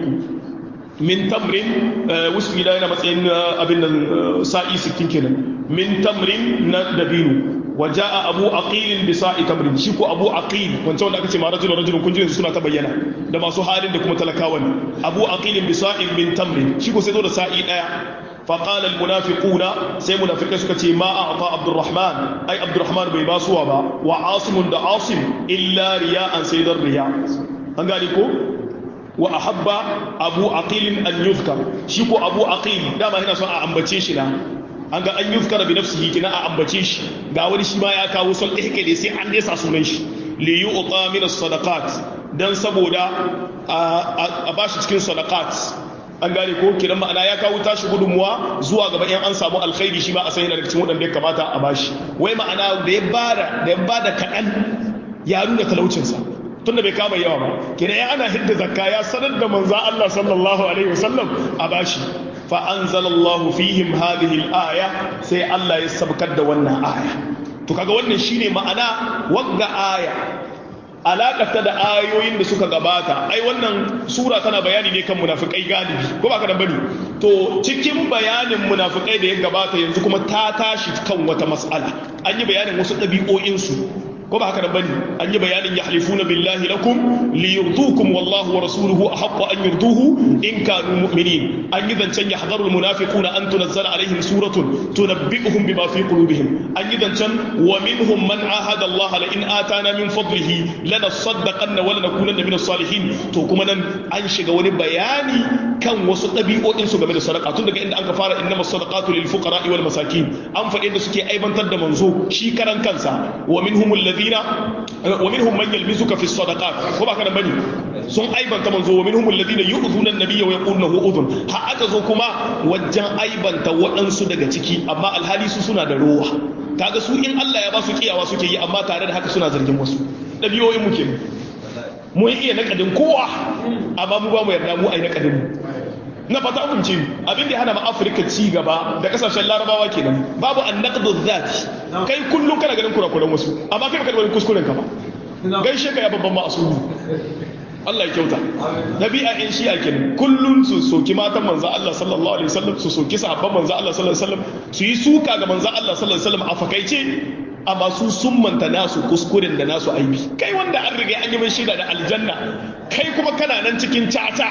300 min tamrin wuski guda yana matsayin abin nan sa'i 60 kenan min tamrin na dabinu waja'a abu aqil bi sa'i tamrin shi ko abu aqil wancan wanda aka ce ma rajulun rajulun kun ji suna ta bayyana da masu halin da kuma talakawan abu aqil bi sa'in min tamrin shi ko sai zo da sa'i daya فقال المنافقون سي منافقين suka ce ma a'ta Abdurrahman ai Abdurrahman bai basuwa ba wa Asim da Asim illa riya'an saydar riya an gani ko wa ahabba Abu Aqil an yuzkar shi ko Abu Aqil dama yana son a ambace shi na an ga an yuzkar bi nafsihi kina a ambace shi ga wani shi ma ya kawo son ihkale sai an desa sunan shi li yu'ta min as-sadaqat dan saboda a bashi cikin sadaqat an gane ko kidan ma'ana ya kawo tashi gudunmuwa zuwa gaba in an samu alkhairi shi ma a san yana daga cikin waɗanda ya kamata a bashi wai ma'ana da ya bada da ya bada kaɗan ya nuna talaucinsa tunda bai kama yawa ba kidan ya ana hidda zakka ya sanar da manza Allah sallallahu alaihi wasallam a bashi fa anzalallahu fihim hadhihi al-aya sai Allah ya sabkar da wannan aya to kaga wannan shine ma'ana wagga aya alakata da ayoyin da suka gabata ai wannan sura tana bayani ne kan munafikai galibi ko ba ka da bane to cikin bayanin munafikai da ya gabata yanzu kuma ta tashi kan wata mas'ala an yi bayanin wasu ɗabi'o'insu ko ba haka nan bane an yi bayanin yahlifuna billahi lakum liyurdukum wallahu wa rasuluhu ahaqqu an yurduhu in kanu mu'minin an yi zancen yahdharul munafiquna an tunazzala alaihim suratun tunabbi'uhum bima fi qulubihim an yi zancen wa minhum man ahada Allah la in atana min fadlihi lanasaddaqanna wa lanakunanna min as-salihin to kuma nan an shiga wani bayani kan wasu ɗabi'o'in su game da sadaka tun daga inda an ka fara innamas sadaqatu lil fuqara wal masakin an faɗi da suke aibantar da manzo shi karan kansa wa minhumul ladina wa minhum man yalmizuka fi sadaqat ko ba kana bane sun aibanta manzo wa minhumul ladina yu'dhuna an-nabiyya wa yaquluna hu udhun ha aka zo kuma wajen aibanta waɗansu daga ciki amma alhali su suna da ruwa kaga su in Allah ya ba su kiyawa suke yi amma tare da haka suna zargin wasu ɗabi'o'in mu kenan mu iya nakadin kowa amma mu ba mu yarda mu ai nakadin mu na fata amince abin da hana ma afirka ci gaba da kasashen larabawa kenan babu annaqdu zati kai kullum kana ganin kurakuran wasu amma kai baka da wani kuskuren ka ba gaishe ka ya babban ma'asulu Allah ya kyauta nabi'a in shi a kenan kullum su soki matan manzo Allah sallallahu alaihi wasallam su soki sahabban manzo Allah sallallahu alaihi wasallam su yi suka ga manzo Allah sallallahu alaihi wasallam a fakaice amma su sun manta nasu kuskuren da nasu aibi kai wanda an riga an yi mai shaida da aljanna kai kuma kana nan cikin tata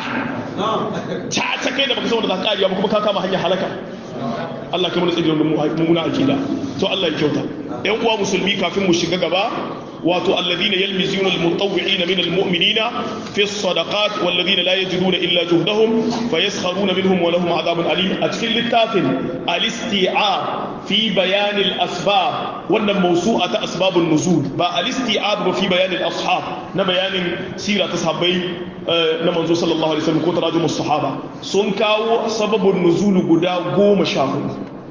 tata kai da baka san wanda za ka kariya ba kuma ka kama hanyar halaka Allah kai mana tsigirin mummuna akida to Allah ya kyauta yan uwa musulmi kafin mu shiga gaba wato alladhina yalmizuna almutawwi'ina min almu'minina fi as-sadaqat walladhina la yajiduna illa juhdahum fayaskharuna minhum wa lahum 'adhabun alim a cikin littafin al-isti'ab fi bayan al-asbab wannan mawsu'a ta asbabun nuzul ba al-isti'ab ba fi bayan al-ashab na bayanin sira ta sahabbai na manzo sallallahu alaihi wasallam ko tarajumus sahaba sun kawo sababun nuzul guda goma sha hudu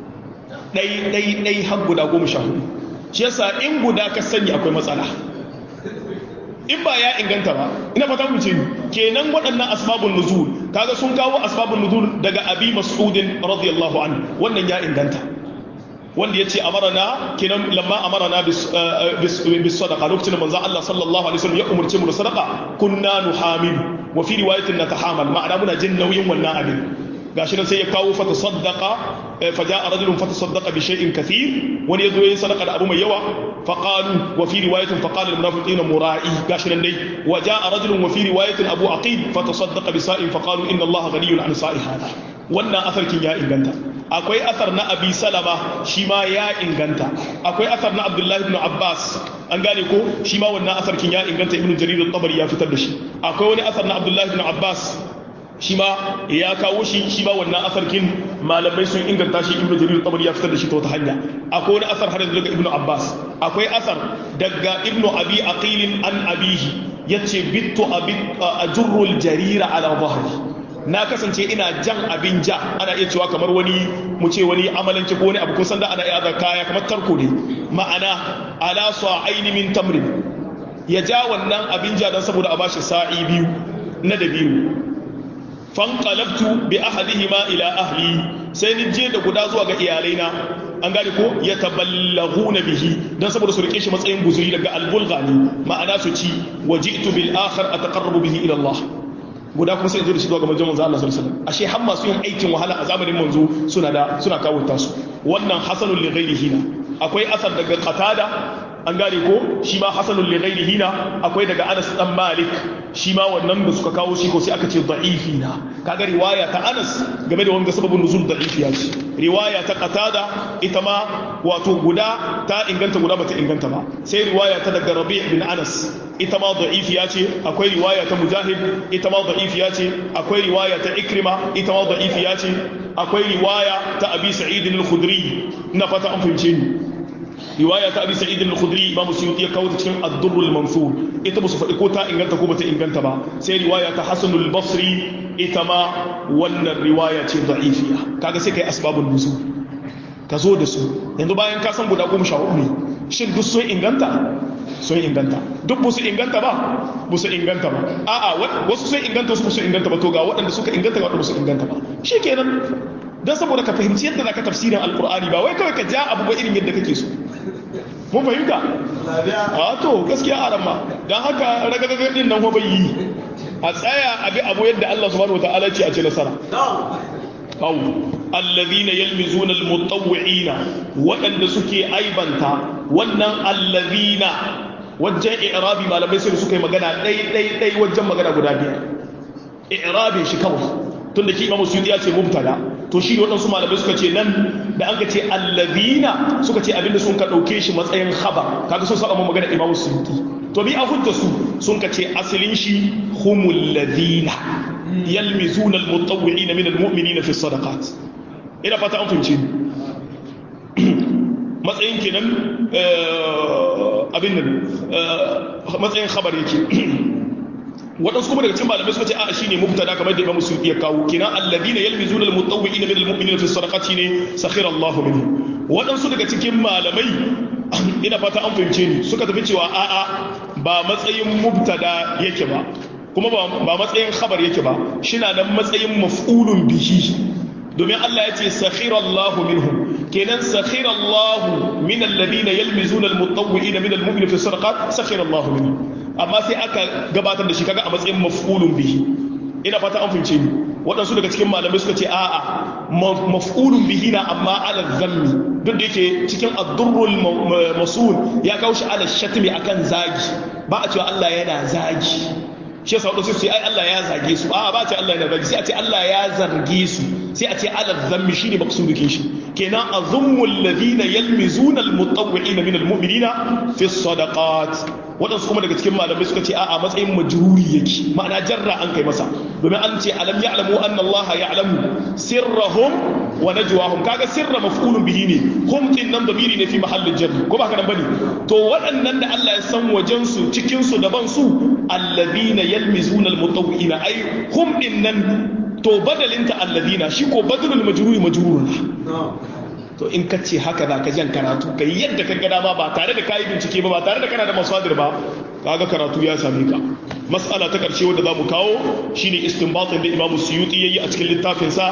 ɗai ɗai ɗai har guda goma sha hudu shi yasa in guda ka sani akwai matsala in ba ya inganta ba ina fata mu ce kenan waɗannan asbabun nuzul kaga sun kawo asbabun nuzul daga abi mas'udin radiyallahu anhu wannan ya inganta wanda ya ce amarana kenan lamma amarana bis sadaqa lokacin da manzo Allah sallallahu alaihi wasallam ya umurce mu da sadaqa kunna nuhamil wa fi riwayatin natahamal ma'ana muna jin nauyin wannan abin gashi nan sai ya kawo fata saddaka fa ja'a rajulun fata saddaka bi shay'in kathir wani yazo yayin sadaka da abu mai yawa fa qalu wa fi riwayatin fa qala al munafiqina mura'i gashi nan dai wa ja'a rajulun wa fi riwayatin abu aqil fa tasaddaqa bi sa'in fa qalu inna allaha ghaniyun an sa'i hada wannan asarkin ya inganta akwai asar na abi salama shi ma ya inganta akwai asar na abdullahi ibn abbas an gane ko shi ma wannan asarkin ya inganta ibn jarir al-tabari ya fitar da shi akwai wani asar na abdullahi ibn abbas shi ma ya kawo shi shi ma wannan asarkin malamai sun inganta shi ibnu jarir tabari ya fitar da shi ta wata hanya akwai wani asar har daga ibnu abbas akwai asar daga ibnu abi aqil an abihi yace bittu abi ajrul jarira ala dhahri na kasance ina jan abin ja ana iya cewa kamar wani mu ce wani amalanci ko wani abu ko sanda ana iya da kaya kamar tarko ne ma'ana ala sa'aini min tamrin ya ja wannan abin ja dan saboda a bashi sa'i biyu na da biyu fanqalabtu bi ahadihima ila ahli sai ni je da guda zuwa ga iyalaina an gane ko ya taballaghuna bihi dan saboda su rike shi matsayin guzuri daga albulghani ma'ana su ci waji'tu bil akhar ataqarrabu bihi ila Allah guda kuma sai in zo da shi zuwa ga manzon manzo Allah sallallahu alaihi wasallam ashe har masu yin aikin wahala a zamanin manzo suna da suna kawo tasu wannan hasanul li ghairihi na akwai asar daga qatada an gane ko shi ma hasanul li ghairihi na akwai daga Anas dan Malik shi ma wannan da suka kawo shi ko sai aka ce da'ifi na kaga riwaya ta Anas game da wanga sababin nuzul da'ifi ya ce riwaya ta Qatada ita ma wato guda ta inganta guda bata inganta ba sai riwaya ta daga Rabi' bin Anas ita ma da'ifi ya ce akwai riwaya ta Mujahid ita ma da'ifi ya ce akwai riwaya ta Ikrima ita ma da'ifi ya ce akwai riwaya ta Abi Sa'id al-Khudri na fata an fahimce ni riwaya ta abi sa'id al-khudri imam suyuti ya kawo ta cikin ad-durr al-mansur ita ba su faɗi ko ta inganta ko bata inganta ba sai riwaya ta hasan al-basri ita ma wannan riwaya ce da'ifiya kaga sai kai asbabun nuzul ka zo da su yanzu bayan ka san guda goma sha hudu ne shin duk sun inganta sun inganta duk ba su inganta ba ba su inganta ba a'a wasu sun inganta wasu ba su inganta ba to ga waɗanda suka inganta ga waɗanda ba su inganta ba shikenan dan saboda ka fahimci yadda zaka tafsirin alqur'ani ba wai kawai ka ja abu ba irin yadda kake so mun fahimta a to gaskiya a ramma don haka ragagagar din nan bai yi a tsaya abi abu yadda Allah subhanahu wataala ce a ce nasara aw alladhina yalmizuna almutawwi'ina waɗanda suke aibanta wannan alladhina wajen i'rabi malamai sai suka yi magana ɗai ɗai ɗai wajen magana guda biyar i'rabin shi kawai tun da shi imamu suyuti ya ce mubtada to shi ne waɗansu malamai suka ce nan da an ka ce allazina suka ce abinda sun ka ɗauke shi matsayin khabar kaga sun saba magana imamu suyuti to bi a hujja su sun ka ce asalin shi humul ladina yalmizuna almutawwi'ina min almu'minina fi sadaqat ina fata an fahimce matsayin kenan abin nan matsayin khabar yake waɗansu kuma daga cikin malamai suka ce a shine mubtada kamar da Imam Suyuti ya kawo kina alladina yalmizuna almutawwi'ina min almu'minina fi sadaqati ne sakhira Allah minhu waɗansu daga cikin malamai ina fata an fahimce ni suka tafi cewa a'a ba matsayin mubtada yake ba kuma ba matsayin khabar yake ba shina nan matsayin maf'ulun bihi domin Allah ya ce sakhira Allah minhum kenan sakhira Allah min alladhina yalmizuna almutawwi'ina min almu'minina fi sadaqat sakhira Allah minhum amma sai aka gabatar da shi kaga a matsayin maf'ulun bihi ina fata an fahimce ni waɗansu daga cikin malamai suka ce a'a maf'ulun bihi na amma ala zammi duk da yake cikin ad-durrul masul ya kawo shi ala shatmi akan zagi ba a cewa Allah yana zagi shi yasa wadansu sai ai Allah ya zage su a'a ba a ce Allah yana zagi sai a ce Allah ya zarge su sai a ce ala zammi shine maksudukin shi kenan azummu alladhina yalmizuna almutawwi'ina min almu'minina fi sadaqat wadansu kuma daga cikin malamai suka ce a'a matsayin majruri yake ma'ana jarra an kai masa domin an ce alam ya'lamu anna Allah ya'lamu sirrahum wa najwahum kaga sirra maf'ulun bihi ne hum din nan damiri ne fi mahallin jarri ko ba haka nan bane to waɗannan da Allah ya san wajen su cikin su daban su alladhina yalmizuna almutawwi'ina ai hum din nan to badalinta alladina shi ko badalul majruri majrurun to in ka ce haka za ka jan karatu ka yi yadda ka gada ma ba tare da kayi bincike ba ba tare da kana da masadir ba kaga karatu ya same ka mas'ala ta karshe wanda za mu kawo shine istinbatin da imamu suyuti yayi a cikin littafinsa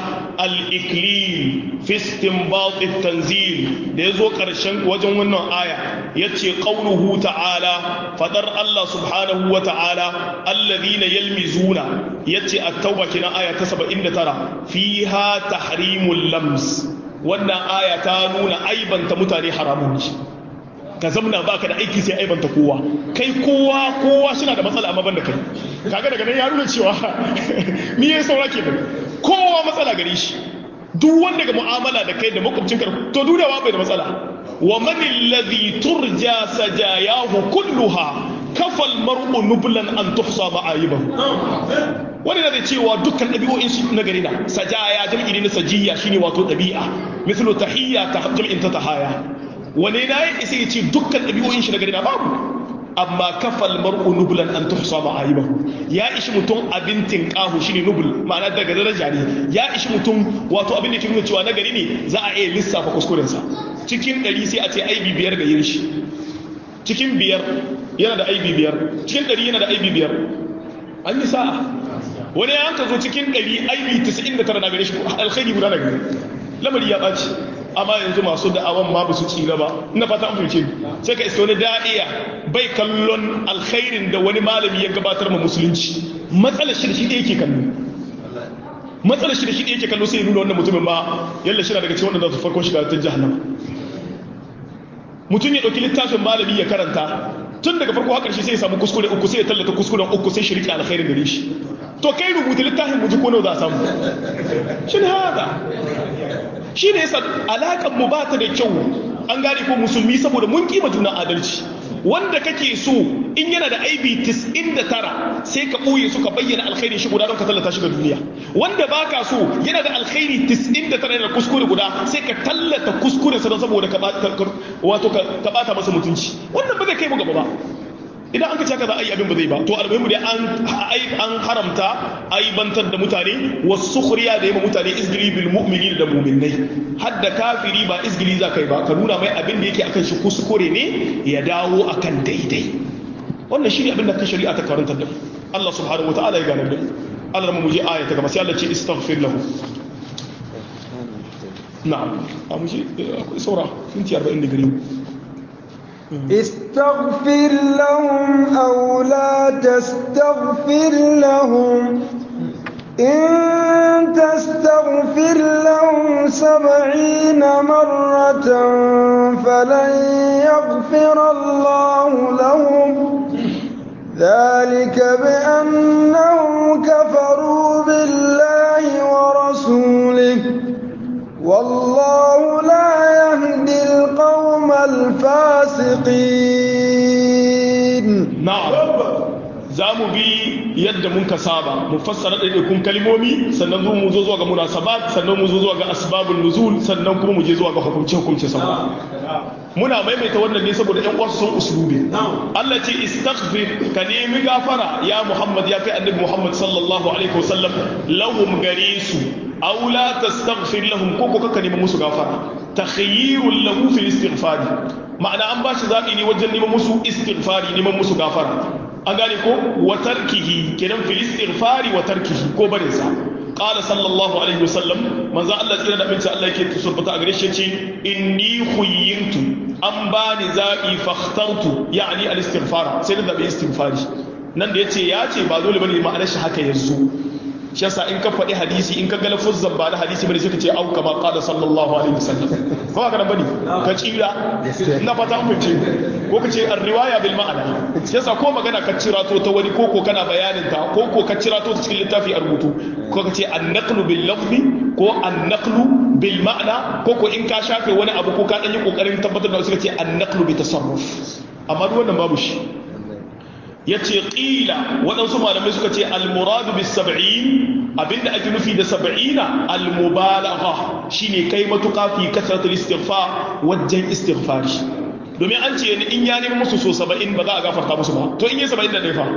al-iklil fi istinbat at-tanzil da yazo karshen wajen wannan aya yace qauluhu ta'ala fadar Allah subhanahu wa ta'ala alladhina yalmizuna yace at-tauba kina aya ta 79 fiha tahrimul lams wannan aya ta nuna aibanta mutane haramun ne ka zamna baka da aiki sai aibanta kowa kai kowa kowa suna da matsala amma banda kai kaga daga nan ya nuna cewa ni yayin saura ke da kowa matsala gare shi duk wanda ga mu'amala da kai da makwabcin ka to dudawa bai da matsala wa man alladhi turja sajayahu kulluha kafal mar'u nublan an tuhsa ma'ayibahu wani da cewa dukkan ɗabi'o'in shi na gari na sajaya jam'i ne na sajiya shine wato ɗabi'a mislu tahiyya ta jam'in ta tahaya wani na yi isa ya ce dukkan ɗabi'o'in shi na gari na babu amma kafal mar'u nublan an tuhsa ma'ayibahu ya ishi mutum abin tinqahu shine nubul ma'ana daga daraja ne ya ishi mutum wato abin da ke nuna cewa na gari ne za a iya lissafa kuskurensa cikin ɗari sai a ce aibi biyar ga yin shi cikin biyar yana da aibi biyar cikin ɗari yana da aibi biyar an yi sa'a wani ya hanka zo cikin ɗari aibi 99 na gare shi alkhairi guda na gare lamari ya ɓaci amma yanzu masu da'awan ma ba su ci gaba ina fata an fahimce sai ka iska wani da'iya bai kallon alkhairin da wani malami ya gabatar ma musulunci matsalar shi da shi ɗaya ke kallo matsalar shi da shi ɗaya ke kallo sai ya nuna wannan mutumin ma yalla shi na daga cikin wanda za su farkon shiga ta jahannama mutum ya ɗauki littafin malami ya karanta tun daga farko har ƙarshe sai ya samu kuskure uku sai ya tallata kuskuren uku sai shirki alkhairin gare shi to kai rubuta littafin muji ko nawa za a samu shi ne haka shi ne yasa alaƙar mu ba ta da kyau an gane ko musulmi saboda mun kima juna adalci wanda kake so in yana da aibi 99 sai ka ɓoye su ka bayyana alkhairi shi guda don ka tallata shi ga duniya wanda baka so yana da alkhairi 99 yana da kuskure guda sai ka tallata kuskure sa don saboda ka wato ka bata masa mutunci wannan ba zai kai mu gaba ba idan an ka caka za a yi abin ba zai ba to almuhimmu dai an an haramta aibantar da mutane wasu sukhriya da yamma mutane izgili bil mu'minin da mu'minnai hadda kafiri ba izgili za kai ba ka nuna mai abin da yake akan shi kuskure ne ya dawo akan daidai wannan shine abin da ka shari'a ta karantar da Allah subhanahu wataala ya gane da Allah mu je aya ta gaba sai Allah ce istaghfir lahu na'am a mu je akwai saura minti 40 da gare استغفر لهم أو لا تستغفر لهم إن تستغفر لهم سبعين مرة فلن يغفر الله لهم ذلك بأنهم كفروا بالله ورسوله والله لا يهدي القوم الفاسقين na'am za mu bi yadda mun ka saba mu fassara ɗaiɗaikun kalmomi sannan zo mu zo zuwa ga munasabat sannan mu zo zuwa ga asbabun nuzul sannan kuma mu je zuwa ga hukunce hukunce sama muna maimaita wannan ne saboda ƴan uwansu sun usulubi Allah ce istaghfir ka nemi gafara ya Muhammad ya kai annabi Muhammad sallallahu alaihi wasallam lahum gare su aw la tastaghfir lahum ko ko ka nemi musu gafara takhayyirul lahu fil istighfar ma'ana an ba shi zaɓi ne wajen neman musu istighfari neman musu gafara an gane ko wa tarkihi kenan fil istighfari wa tarkihi ko barin sa qala sallallahu alaihi wasallam manzo Allah tsira da abinci Allah yake tsubbata a gare shi yace inni khuyyintu an bani zaɓi fakhtartu yani al istighfar sai da zaɓi istighfari nan da yace ya ce ba dole bane ma'anar shi haka yanzu shi yasa in ka faɗi hadisi in ka ga lafuzzan ba da hadisi bane sai ka ce au kama qala sallallahu alaihi wasallam ko haka nan bane ka tsira ina fata an fice ko ka ce ar-riwaya bil ma'ana shi yasa ko magana ka cira to ta wani koko kana bayanin ta ko ko ka cira to cikin littafi a rubutu ko ka ce an-naqlu bil lafzi ko an-naqlu bil ma'ana ko ko in ka shafe wani abu ko ka dan yi kokarin tabbatar da wasu ka ce an-naqlu bi tasarruf amma duk wannan babu shi ya ce ƙila waɗansu malamai suka ce almuradu bis sab'in abinda ake nufi da sab'ina almubalagha shine kai matuƙa fi kasratul istighfar wajen istighfari domin an ce in ya nemi musu so saba'in ba za a gafarta musu ba to in yi saba'in da fa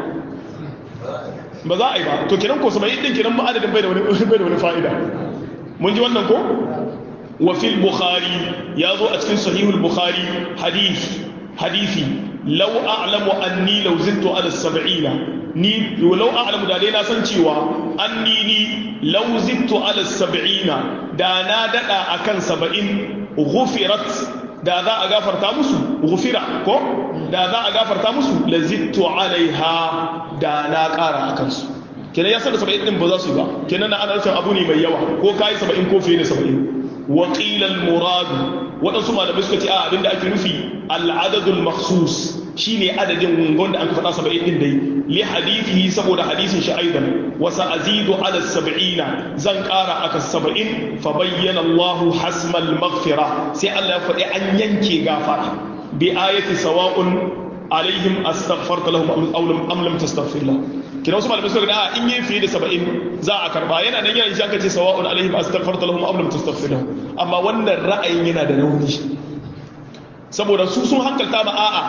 ba za a yi ba to kiran ko saba'in din kiran ba adadin bai da wani bai da wani fa'ida mun ji wannan ko wa fil bukhari ya zo a cikin sahihul bukhari hadith hadisi lau a'lamu anni law zittu ala sab'ina ni law a'lamu da dai na san cewa anni ni law zittu ala sab'ina da na dada akan saba'in ghufirat da za a gafarta musu ghufira ko da za a gafarta musu la zittu alaiha da na kara akan su kenan ya san da saba'in din ba za su yi ba kenan na ana nufin abu ne mai yawa ko kai saba'in ko fiye da saba'in وقيل المراد waɗansu malamai suka ce a abinda ake nufi al'adadul makhsus shine adadin wanda an faɗa saba'in din dai li hadithihi saboda hadisin shi aidan wa sa'azidu ala sab'ina zan ƙara aka saba'in fa bayyana Allah hasmal maghfira sai Allah ya faɗi an yanke gafara bi ayati sawa'un alaihim astaghfarta lahum aw lam tastaghfir lahum kina wasu malamai suka ga in yi fiye da saba'in za a karba yana nan yana shi aka ce sawa'un alaihim astaghfarta lahum aw lam tastaghfir lahum amma wannan ra'ayin yana da rauni saboda su sun hankalta ma a'a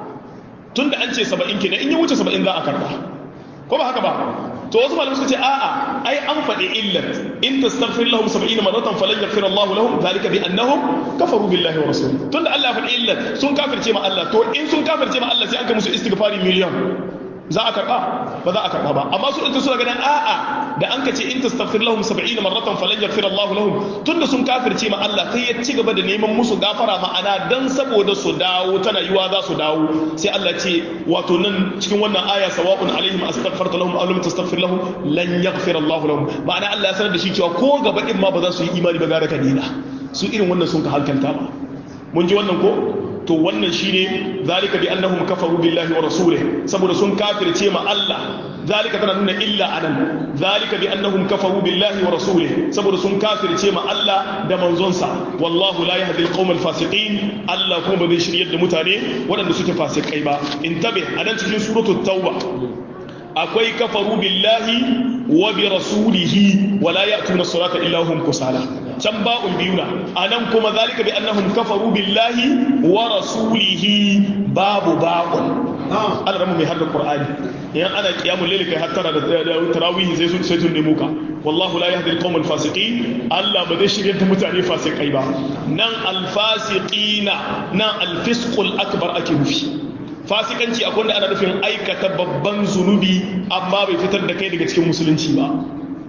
tunda an ce saba'in kenan in ya wuce saba'in za a karba ko ba haka ba to wasu malamai suka ce a'a ai an faɗi illat in tastaghfir lahum 70 maratan falan yaghfir Allah lahum zalika bi annahum kafaru billahi wa rasulihi tunda Allah ya faɗi illat sun kafirce ma Allah to in sun kafirce ma Allah sai an ga musu istighfari miliyan za a karba ba za a karba ba amma su ɗin suna ganin a'a da an ka ce in tastaghfir lahum 70 maratan falan yaghfir Allah lahum tunda sun kafirce ma Allah sai ya ci gaba da neman musu gafara ma'ana dan saboda su dawo tana yiwa za su dawo sai Allah ce wato nan cikin wannan aya sawa'un alaihim astaghfarta lahum aw lam tastaghfir lahum lan yaghfir Allah lahum ma'ana Allah ya sanar da shi cewa ko gaba din ma ba za su yi imani ba gara kadina su irin wannan sun ka halkanta ba mun ji wannan ko to wannan shine zalika bi annahum kafaru billahi wa rasulih saboda sun kafirce ma Allah zalika tana nuna illa anan zalika bi annahum kafaru billahi wa rasulih saboda sun kafirce ma Allah da manzonsa wallahu la yahdi alqawm alfasiqin Allah kuma ba zai shiryar da mutane waɗanda suke fasikai ba intabe anan cikin suratul tauba akwai kafaru billahi wa bi rasulihi wa la ya'tuna salata illa hum kusala can ba'un biyuna anan kuma zalika bi annahum kafaru billahi wa rasulihi babu ba'un Allah ramu mai hadda Qur'ani yan ana qiyamul layl kai hattara da tarawih sai sun sai sun nemo ka wallahu la yahdi al-qawm al-fasiqin Allah ba zai shirye da mutane fasikai ba nan al-fasiqina nan al-fisqul akbar ake nufi fasikanci akwai wanda ana nufin aikata babban zunubi amma bai fitar da kai daga cikin musulunci ba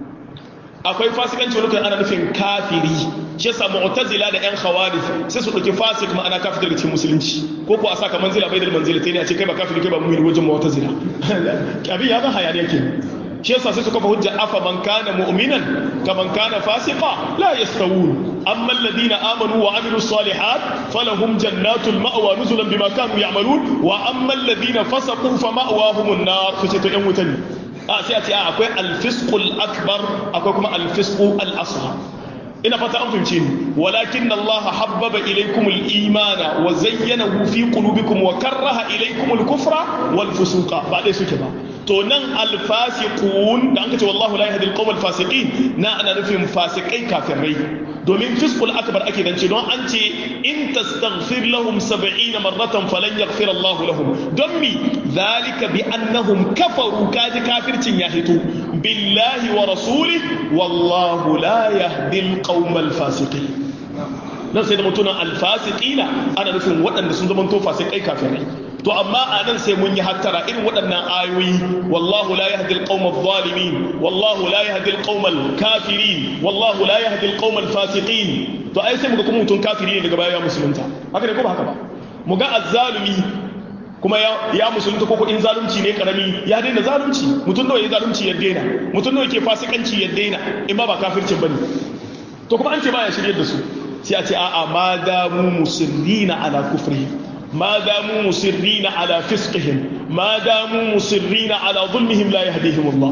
akwai fasikanci wani ana nufin kafiri shi yasa mu'tazila da yan khawarij sai su dauki fasik ma'ana kafir daga cikin musulunci ko ko a saka manzila bai da manzila sai ne a ce kai ba kafiri kai ba mu'mini wajen mu'tazila abin ya ga hayaniya ke shi yasa sai suka fa hujja afa man kana mu'minan kaman kana fasiqa la yastawun amma alladhina amanu wa amilus salihat falahum jannatul ma'wa nuzulan bima kanu ya'malun wa amma alladhina fasaqu fa ma'wahumun nar kace to yan wuta ne a sai a ce akwai al-fisqul akbar akwai kuma al-fisqu al-asghar ina fata an fahimce ni walakin Allah habbaba ilaykum al-imana wa zayyanahu fi qulubikum wa karraha ilaykum al-kufra wal fusuqa ba dai suke ba to nan al-fasiqun da an kace wallahu la yahdi al-qawm al-fasiqin na ana nufin fasikai kafirai domin fisqul akbar ake dance don an ce in tastaghfir lahum 70 marratan falan yaghfir Allah lahum don mi zalika bi annahum kafaru kaji kafircin ya hito billahi wa rasulih wallahu la yahdi al-qawm al-fasiqin nan sai da mutunan al-fasiqina ana nufin waɗanda sun zama to fasikai kafirai to amma a nan sai mun yi hattara irin waɗannan ayoyi wallahu la yahdi al-qawm adh-dhalimin wallahu la yahdi al-qawm al-kafirin wallahu la yahdi al-qawm al-fasiqin to ai sai muga kuma mutun kafiri ne daga baya ya musulunta haka ne ko ba haka ba muga azzalumi kuma ya musulunta ko in zalunci ne karami ya daina zalunci mutum nawa ya zalunci ya daina mutum nawa ke fasikanci ya daina in ba ba kafircin bane to kuma an ce ba ya shiryar da su sai a ce a'a ma damu musirrina ala kufrihim ما داموا مصرين على فسقهم ما داموا مصرين على ظلمهم لا يهديهم الله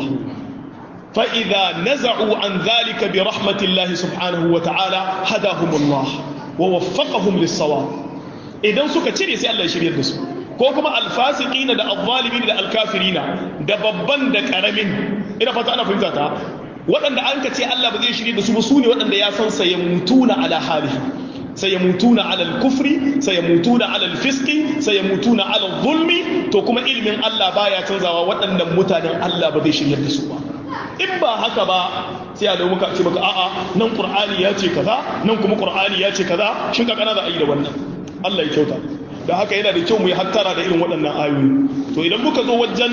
فإذا نزعوا عن ذلك برحمة الله سبحانه وتعالى هداهم الله ووفقهم للصواب إذا سكا تشري سي الله يشري الدسو ko kuma alfasiqina da azzalimin da alkafirina da babban da karamin ina fata ana fahimta ta waɗanda an ka ce Allah ba zai shirye da su ba su ne waɗanda ya san sai mutuna ala halihi sayamutuna ala al-kufri sayamutuna ala al-fisqi sayamutuna ala al-zulmi to kuma ilimin Allah baya canzawa waɗannan mutanen Allah ba zai shiryar da su ba in ba haka ba sai a da muka ce baka a'a nan qur'ani ya ce kaza nan kuma qur'ani ya ce kaza shin ka kana da ayi da wannan Allah ya kyauta da haka yana da kyau mu yi hattara da irin waɗannan ayoyi to idan muka zo wajen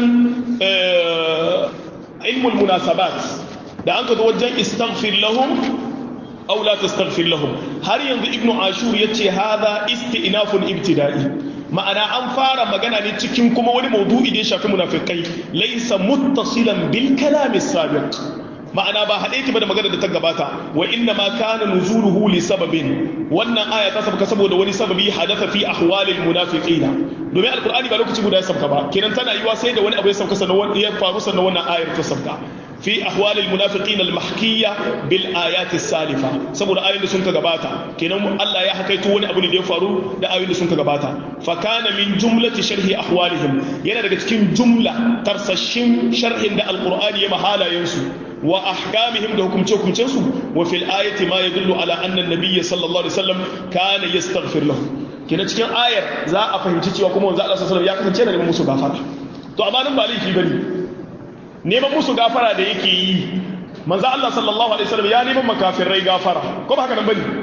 ilmul munasabat da an ka zo wajen istaghfir lahum aw la tastaghfir lahum har yanzu ibnu ashur yace hadha isti'nafun ibtida'i ma'ana an fara magana ne cikin kuma wani maudu'i da ya shafi munafikai laysa muttasilan bil kalam as-sabiq ma'ana ba haɗe ki ba da magana da ta gabata wa inna ma kana nuzuluhu li sababin wannan aya ta sabka saboda wani sababi hadatha fi ahwalil munafiqina domin alqur'ani ba lokaci guda ya sabka ba kenan tana yiwa sai da wani abu ya sabka sannan ya faru sannan wannan ayar ta sabka في أحوال المنافقين المحكية بالآيات السالفة سبب آية اللي سنك غباتا كنا الله يحكي توني أبو ندي فارو دا آية اللي سنك غباتا فكان من جملة شرح أحوالهم ينا دا تكين جملة ترسشين شرح دا القرآن يمحالا ينسو وأحكامهم دا حكم تشوكم تشوكم وفي الآية ما يدل على أن النبي صلى الله عليه وسلم كان يستغفر له كنا تكين آية زا أفهم تشي وكما زا الله صلى الله عليه وسلم يا كسن تشينا لما مسو غافرة تو أما نمبا ليكي بني neman musu gafara da yake yi manzo Allah sallallahu alaihi wasallam ya neman makafirai gafara ko ba haka nan bane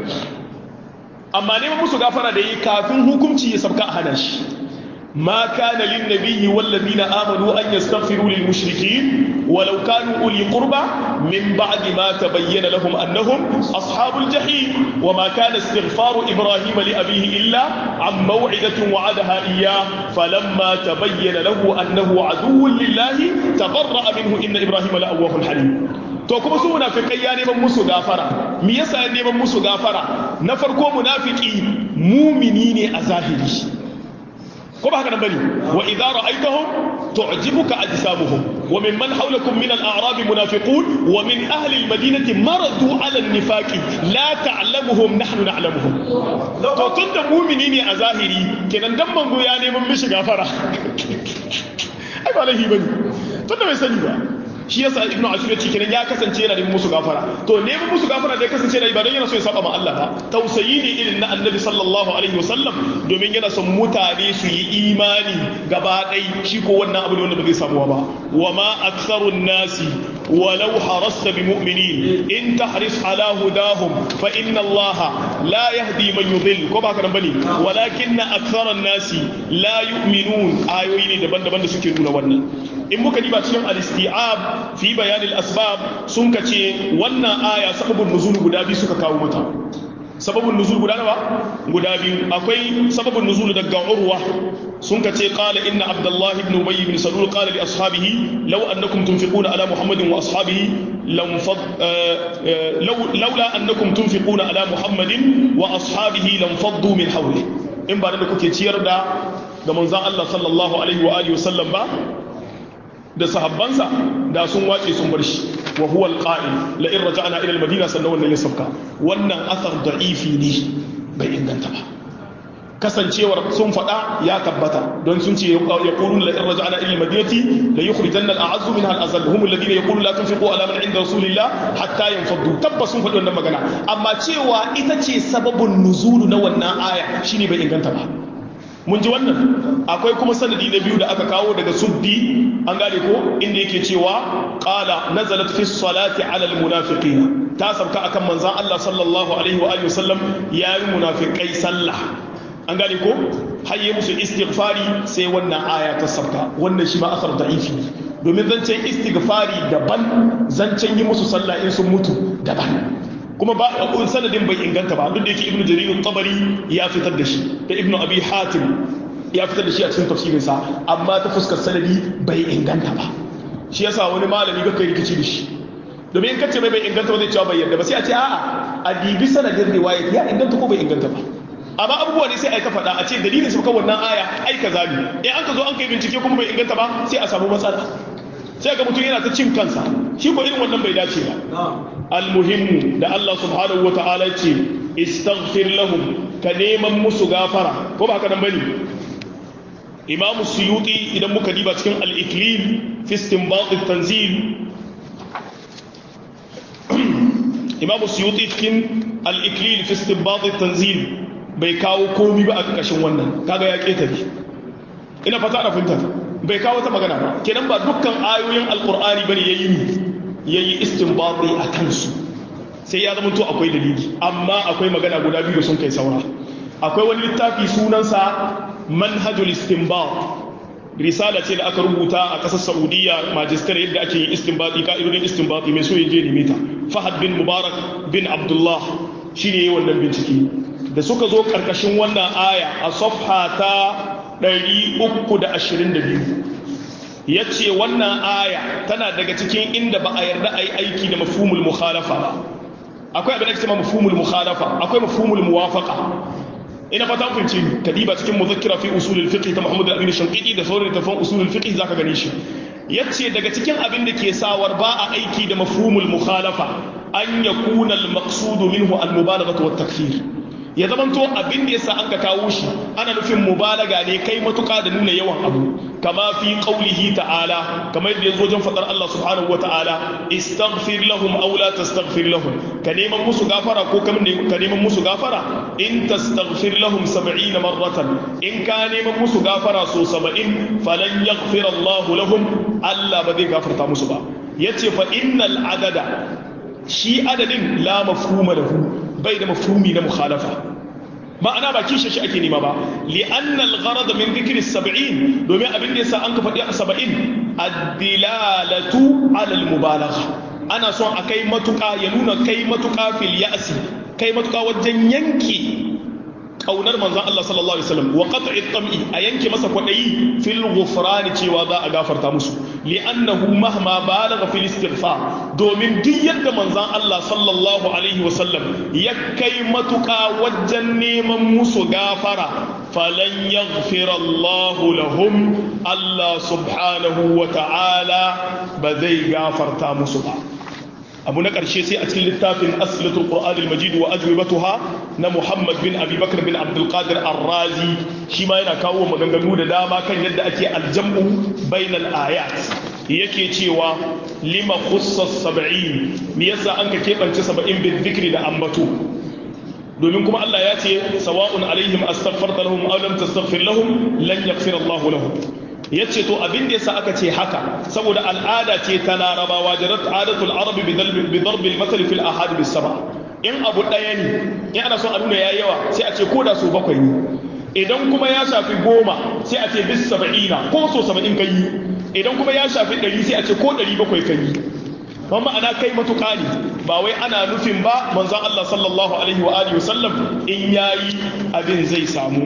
amma neman musu gafara da yi kafin hukunci ya sabka a hana shi ما كان للنبي والذين آمنوا أن يستغفروا للمشركين ولو كانوا أولي قربى من بعد ما تبين لهم أنهم أصحاب الجحيم وما كان استغفار إبراهيم لأبيه إلا عن موعدة وعدها إياه فلما تبين له أنه عدو لله تبرأ منه إن إبراهيم لأواه حليم to kuma su munafikai ya neman musu gafara me yasa ya neman musu gafara na farko munafiki mumini ne a zahiri ko ba haka nan bane wa idza ra'aytahum tu'jibuka ajsamuhum wa mimman hawlakum min al-a'rab munafiqun wa min ahli al-madinati maradu 'ala an-nifaqi la ta'lamuhum nahnu na'lamuhum to tunda mu'mini ne a zahiri kenan dan manzo ya neman mishi gafara ai ba lahi bane tunda bai sani ba shi yasa ibnu ashur yace kenan ya kasance yana neman musu gafara to neman musu gafara da ya kasance yana ba don yana so ya saba ma Allah ba tausayi ne irin na annabi sallallahu alaihi wasallam domin yana son mutane su yi imani gaba ɗai shi ko wannan abu ne wanda ba zai samuwa ba wa ma aktharun nasi walau harasta bi mu'minin in tahris ala hudahum fa inna allaha la yahdi man yudhill ko ba ka nan bane walakinna aktharun nasi la yu'minun ayoyi ne daban-daban da suke nuna wannan in muka diba cikin al-isti'ab fi bayan al-asbab sun kace wannan aya sababun nuzul guda biyu suka kawo mata sababin nuzul guda nawa guda biyu akwai sababin nuzul daga urwa sun ka ce qala inna abdullah ibn ubay ibn salul qala li ashabihi law annakum tunfiquna ala muhammadin wa ashabihi lam fad laula annakum tunfiquna ala muhammadin wa ashabihi lam faddu min hawli in ba da kuke ciyar da ga manzon Allah sallallahu alaihi wa alihi wasallam ba da sahabbansa da sun wace sun bar shi wa huwa alqa'il la in raja'na ila almadina sannan wannan ya sabka wannan asar da'ifi ne bai inganta ba kasancewar sun faɗa ya tabbata don sun ce ya qulun la in raja'na ila almadinati la yukhrijanna al'azzu minha al'azal hum alladhina yaquluna la tunfiqu ala man 'inda rasulillah hatta yanfaddu tabbas sun faɗi wannan magana amma cewa ita ce sababun nuzulu na wannan aya shine bai inganta ba mun ji wannan akwai kuma sanadi na biyu da aka kawo daga suddi an gane ko inda yake cewa qala nazalat fi salati ala al munafiqina ta sabka akan manzon Allah sallallahu alaihi wa alihi wasallam yayi munafiqai sallah an gane ko hayye musu istighfari sai wannan aya ta sabka wannan shi ma asar da'ifi domin zancen istighfari daban zancen yi musu sallah in sun mutu daban kuma ba sanadin bai inganta ba duk da yake ibnu jarir tabari ya fitar da shi da ibnu abi hatim ya fitar da shi a cikin tafsirin sa amma ta fuskar sanadi bai inganta ba shi yasa wani malami ga kai rikici da shi domin in kace mai bai inganta ba zai cewa bai yarda ba sai a ce a'a a dibi sanadin riwayat ya inganta ko bai inganta ba amma abubuwa ne sai a ka faɗa a ce dalilin su wannan aya ai kaza ne in an ka zo an kai bincike kuma bai inganta ba sai a samu matsala sai ga mutum yana ta cin kansa shi ko irin wannan bai dace ba almuhimmu da Allah subhanahu wa ta'ala ce istaghfir lahum ka neman musu gafara ko ba haka nan bane Imam Suyuti idan muka diba cikin al-Iklim fi istinbat at-tanzil Imam Suyuti cikin al-Iklim fi istinbat at-tanzil bai kawo komi ba a ƙarƙashin wannan kaga ya ketare ina fata ana fahimta bai kawo ta magana ba kenan ba dukkan ayoyin alkur'ani bane yayi ni yayi istinbati a kansu sai ya zama to akwai dalili amma akwai magana guda biyu da sun kai saura akwai wani littafi sunansa manhajul istinbat risala ce da aka rubuta a ƙasar saudiya majistar yadda ake yin istinbati ka'idodin istinbati mai so ya je neme ta fahad bin mubarak bin abdullah shine yayi wannan bincike da suka zo karkashin wannan aya a safha ta 322 ya ce wannan aya tana daga cikin inda ba a yarda a yi aiki da mafumul mukhalafa ba akwai abin da ke cewa mafumul mukhalafa akwai mafumul muwafaqa ina fata kun ce kadiba cikin muzakkira fi usulul fiqh ta Muhammad al-Amin Shanqidi da sauran tafan usulul fiqh zaka gane shi yace daga cikin abin da ke sawar ba a aiki da mafhumul mukhalafa an yakuna al-maqsud minhu al-mubalaghatu wat-takfir ya zamanto abin da yasa an ka kawo shi ana nufin mubalaga ne kai matuƙa da nuna yawan abu kama fi qaulihi ta'ala kamar yadda yazo wajen fadar Allah subhanahu wata'ala istaghfir lahum aw la tastaghfir lahum ka neman musu gafara ko ka neman musu gafara in tastaghfir lahum 70 marratan in ka neman musu gafara so 70 falan yaghfir Allah lahum Allah ba zai gafarta musu ba yace fa innal adada shi adadin la mafhuma lahu bai da mafhumi na mukhalafa ma'ana ba kishe shi ake nema ba li'anna al-gharad min dhikri 70 domin abin da yasa an ka faɗi 70 ad-dilalatu 'ala al-mubalagha ana son a kai matuƙa ya nuna kai matuƙa fil ya'si kai matuƙa wajen yanki kaunar manzon Allah sallallahu alaihi wasallam wa qat'i tam'i a yanke masa kwadayi fil ghufran cewa za a gafarta musu li'annahu mahma balagha fil istighfar domin duk yadda manzon Allah sallallahu alaihi wasallam ya kai matuka wajen neman musu gafara falan yaghfira Allah lahum Allah subhanahu wa ta'ala ba zai gafarta musu ba abu na ƙarshe sai a cikin littafin asilatul qur'anil majid wa ajwibatuha na muhammad bin abi bakr bin abdul qadir ar-razi shi ma yana kawo maganganu da dama kan yadda ake aljam'u bainal ayat yake cewa lima khussa sab'in me yasa an ka kebance sab'in bin dhikri da ambato domin kuma Allah ya ce sawa'un alaihim astaghfarta lahum aw lam tastaghfir lahum lan yaghfir Allah lahum ya ce to abin da yasa aka ce haka saboda al'ada ce ta larabawa jarat adatul arabi bi darbil mathal fil ahad bis sama in abu daya ne in ana son a nuna yayi yawa sai a ce ko da so bakwai ne idan kuma ya shafi goma sai a ce bis sab'ina ko so saba'in kai idan kuma ya shafi ɗari sai a ce ko ɗari bakwai kai kuma ma'ana kai matuƙa ne ba wai ana nufin ba manzon Allah sallallahu alaihi wa alihi wasallam in yayi abin zai samu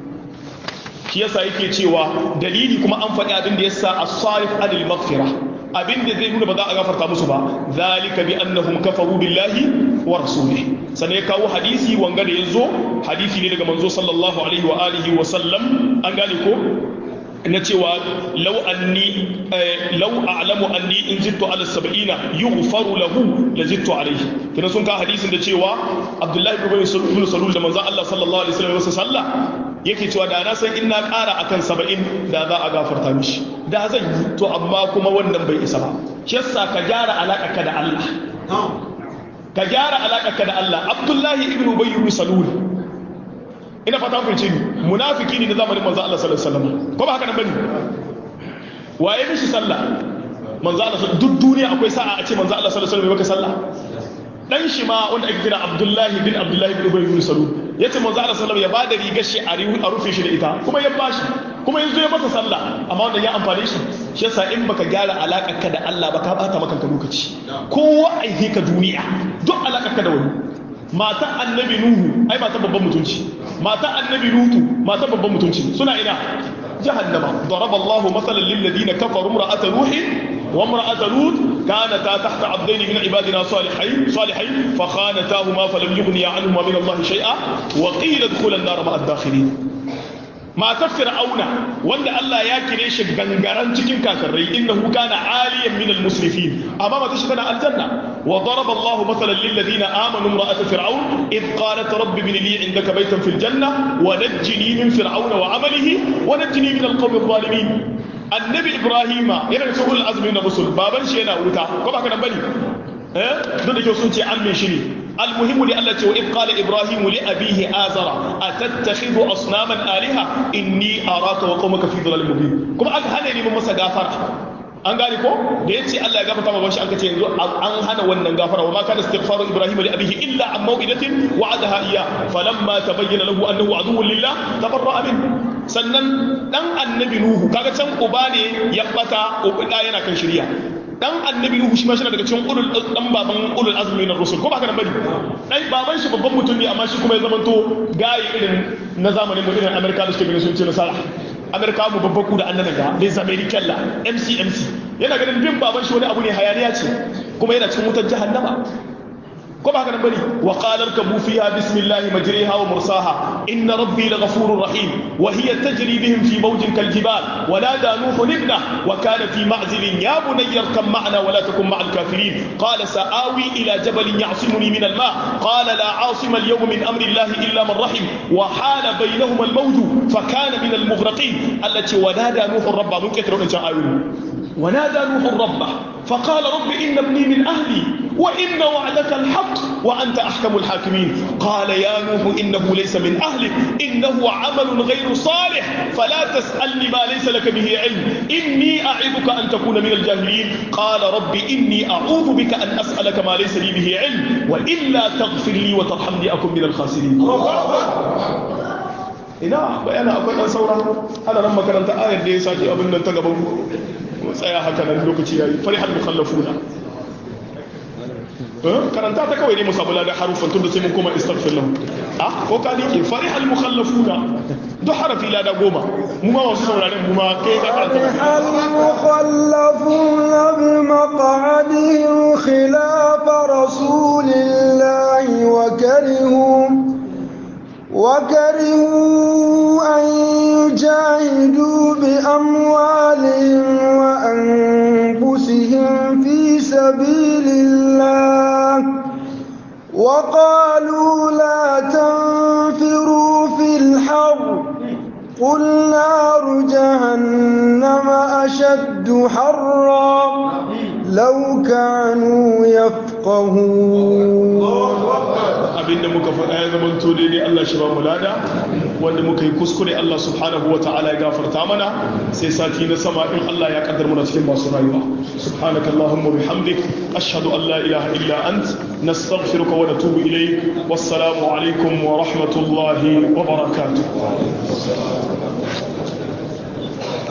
shi yasa yake cewa dalili kuma an faɗi abin da yasa as-sarif adil maghfira abin da zai nuna ba za a gafarta musu ba zalika bi annahum kafaru billahi wa rasulih sannan ya kawo hadisi wanga da yazo hadisi ne daga manzo sallallahu alaihi wa alihi wa sallam an gane ko na cewa lau anni lau a'lamu anni in zittu ala sab'ina yughfaru lahu la zittu alayhi kina sun ka hadisin da cewa Abdullahi ibn Salul da manzo Allah sallallahu alaihi wasallam sallah yake cewa da na san in na ƙara akan saba'in da za a gafarta mishi da zan yi to amma kuma wannan bai isa ba shi yasa ka gyara alaƙa ka da Allah ka gyara alaƙa ka da Allah Abdullahi ibn Ubay ibn Salul ina fata kun ce munafiki ne na zamanin manzo Allah sallallahu alaihi wasallam ko ba haka nan bane waye mishi sallah manzo Allah duk duniya akwai sa'a a ce manzo Allah sallallahu alaihi wasallam maka sallah dan shi ma wanda ake kira Abdullahi bin Abdullahi bin Ubay bin Salul yace manzo Allah sallallahu ya bada rigar shi a rufe shi da ita kuma ya bashi kuma yanzu ya masa sallah amma wanda ya amfane shi shi yasa in baka gyara alakar ka da Allah ba ka bata maka lokaci kowa aihe ka duniya duk alakar ka da wani matan annabi nuhu ai matan babban mutunci matan annabi lutu matan babban mutunci suna ina jahannama daraba Allahu masalan lil ladina kafaru imra'ata nuhi wa imra'ata lut kanata tahta 'abdayn min ibadina salihin salihin fa khanatahuma falam yughniya 'anhuma min Allah shay'a wa qila idkhula an-nar ma'a ad-dakhilin matar fir'auna wanda Allah ya kire shi gangaran cikin kakarrai innahu kana aliyan min al-musrifin amma mata shi tana aljanna wa daraba Allah mathalan lil ladina amanu imra'at fir'aun id qalat rabbi ibn li 'indaka baytan fil janna wa najjini min fir'auna wa 'amalihi wa najjini min al-qawmi adh-dhalimin annabi ibrahima yana da sulhul azmi na rusul baban shi yana wuta ko ba ka nan bane eh duk da kyau sun ce an shi ne المهم لألا وإذ قال إبراهيم لأبيه آزر أتتخذ أصناما آلهة إني أراك وقومك في ضلال مبين كما أك هنا من مسا غافرة an gane ko da ya ce Allah ya gafarta ma bashi an kace yanzu an hana wannan gafara wa ma kana istighfaru ibrahim li abihi illa an maw'idatin wa'adaha iya falamma tabayyana lahu annahu aduwwun lillah tabarra'a min sannan dan annabi nuhu kaga can uba ne ya bata uba yana kan shirya dan annabi nuhu shi ma shi daga cikin ulul dan baban ulul azmi na rusul ko ba ka nan bane dai baban shi babban mutum ne amma shi kuma ya zamanto gaye irin na zamanin mu irin amerika da suke ganin sun ce nasara amerika mu babban ku da annabi ga les american la mcmc yana ganin bin baban shi wani abu ne hayaniya ce kuma yana cikin wutar jahannama ko ba haka nan bane wa qala irkabu fiha bismillahi majriha wa mursaha inna rabbi laghafurur rahim wa hiya tajri bihim fi mawjin kal jibal wa nada nuhu ibna wa kana fi ma'zilin ya bunayya arkam ma'ana wa la takun ma'al kafirin qala sa'awi ila jabalin ya'simuni min al ma' qala la 'asima al yawma min amri allahi illa man rahim wa hala bainahuma al mawj fa kana min al mughraqin allati wa nada nuhu rabba mun kaitaro kan ayoyi ونادى نوح ربه فقال رب إن ابني من أهلي وإن وعدك الحق وأنت أحكم الحاكمين قال يا نوح إنه ليس من أهلك إنه عمل غير صالح فلا تسألني ما ليس لك به علم إني أعظك أن تكون من الجاهلين قال رب إني أعوذ بك أن أسألك ما ليس لي به علم وإلا تغفر لي وترحمني أكن من الخاسرين ina bayana akwai ɗan saura ana nan makaranta ayar da ya sake abin nan ta gaban ku tsaya haka nan lokaci yayi farihal mukhallafuna karanta ta kawai ne mu samu ladan harufan tunda sai mun koma istaghfir lahu ah ko ka dike farihal mukhallafuna duk harafi lada goma mu ma wasu sauraren mu ma kai ka karanta al mukhallafuna bi maq'adihim khilaf rasulillahi wa karihum وكرهوا أن يجاهدوا بأموالهم وأنفسهم في سبيل الله وقالوا لا تنفروا في الحر قل نار جهنم أشد حرا لو كانوا يفقهون abinda muka faɗa ya zama to daidai Allah shi ba mu lada wanda muka yi kuskure Allah subhanahu wa ta'ala ya gafarta mana sai sati na sama in Allah ya kaddar mu cikin masu rayuwa subhanaka allahumma bihamdik ashhadu an la ilaha illa ant nastaghfiruka wa natubu ilayk wassalamu alaikum wa rahmatullahi wa barakatuh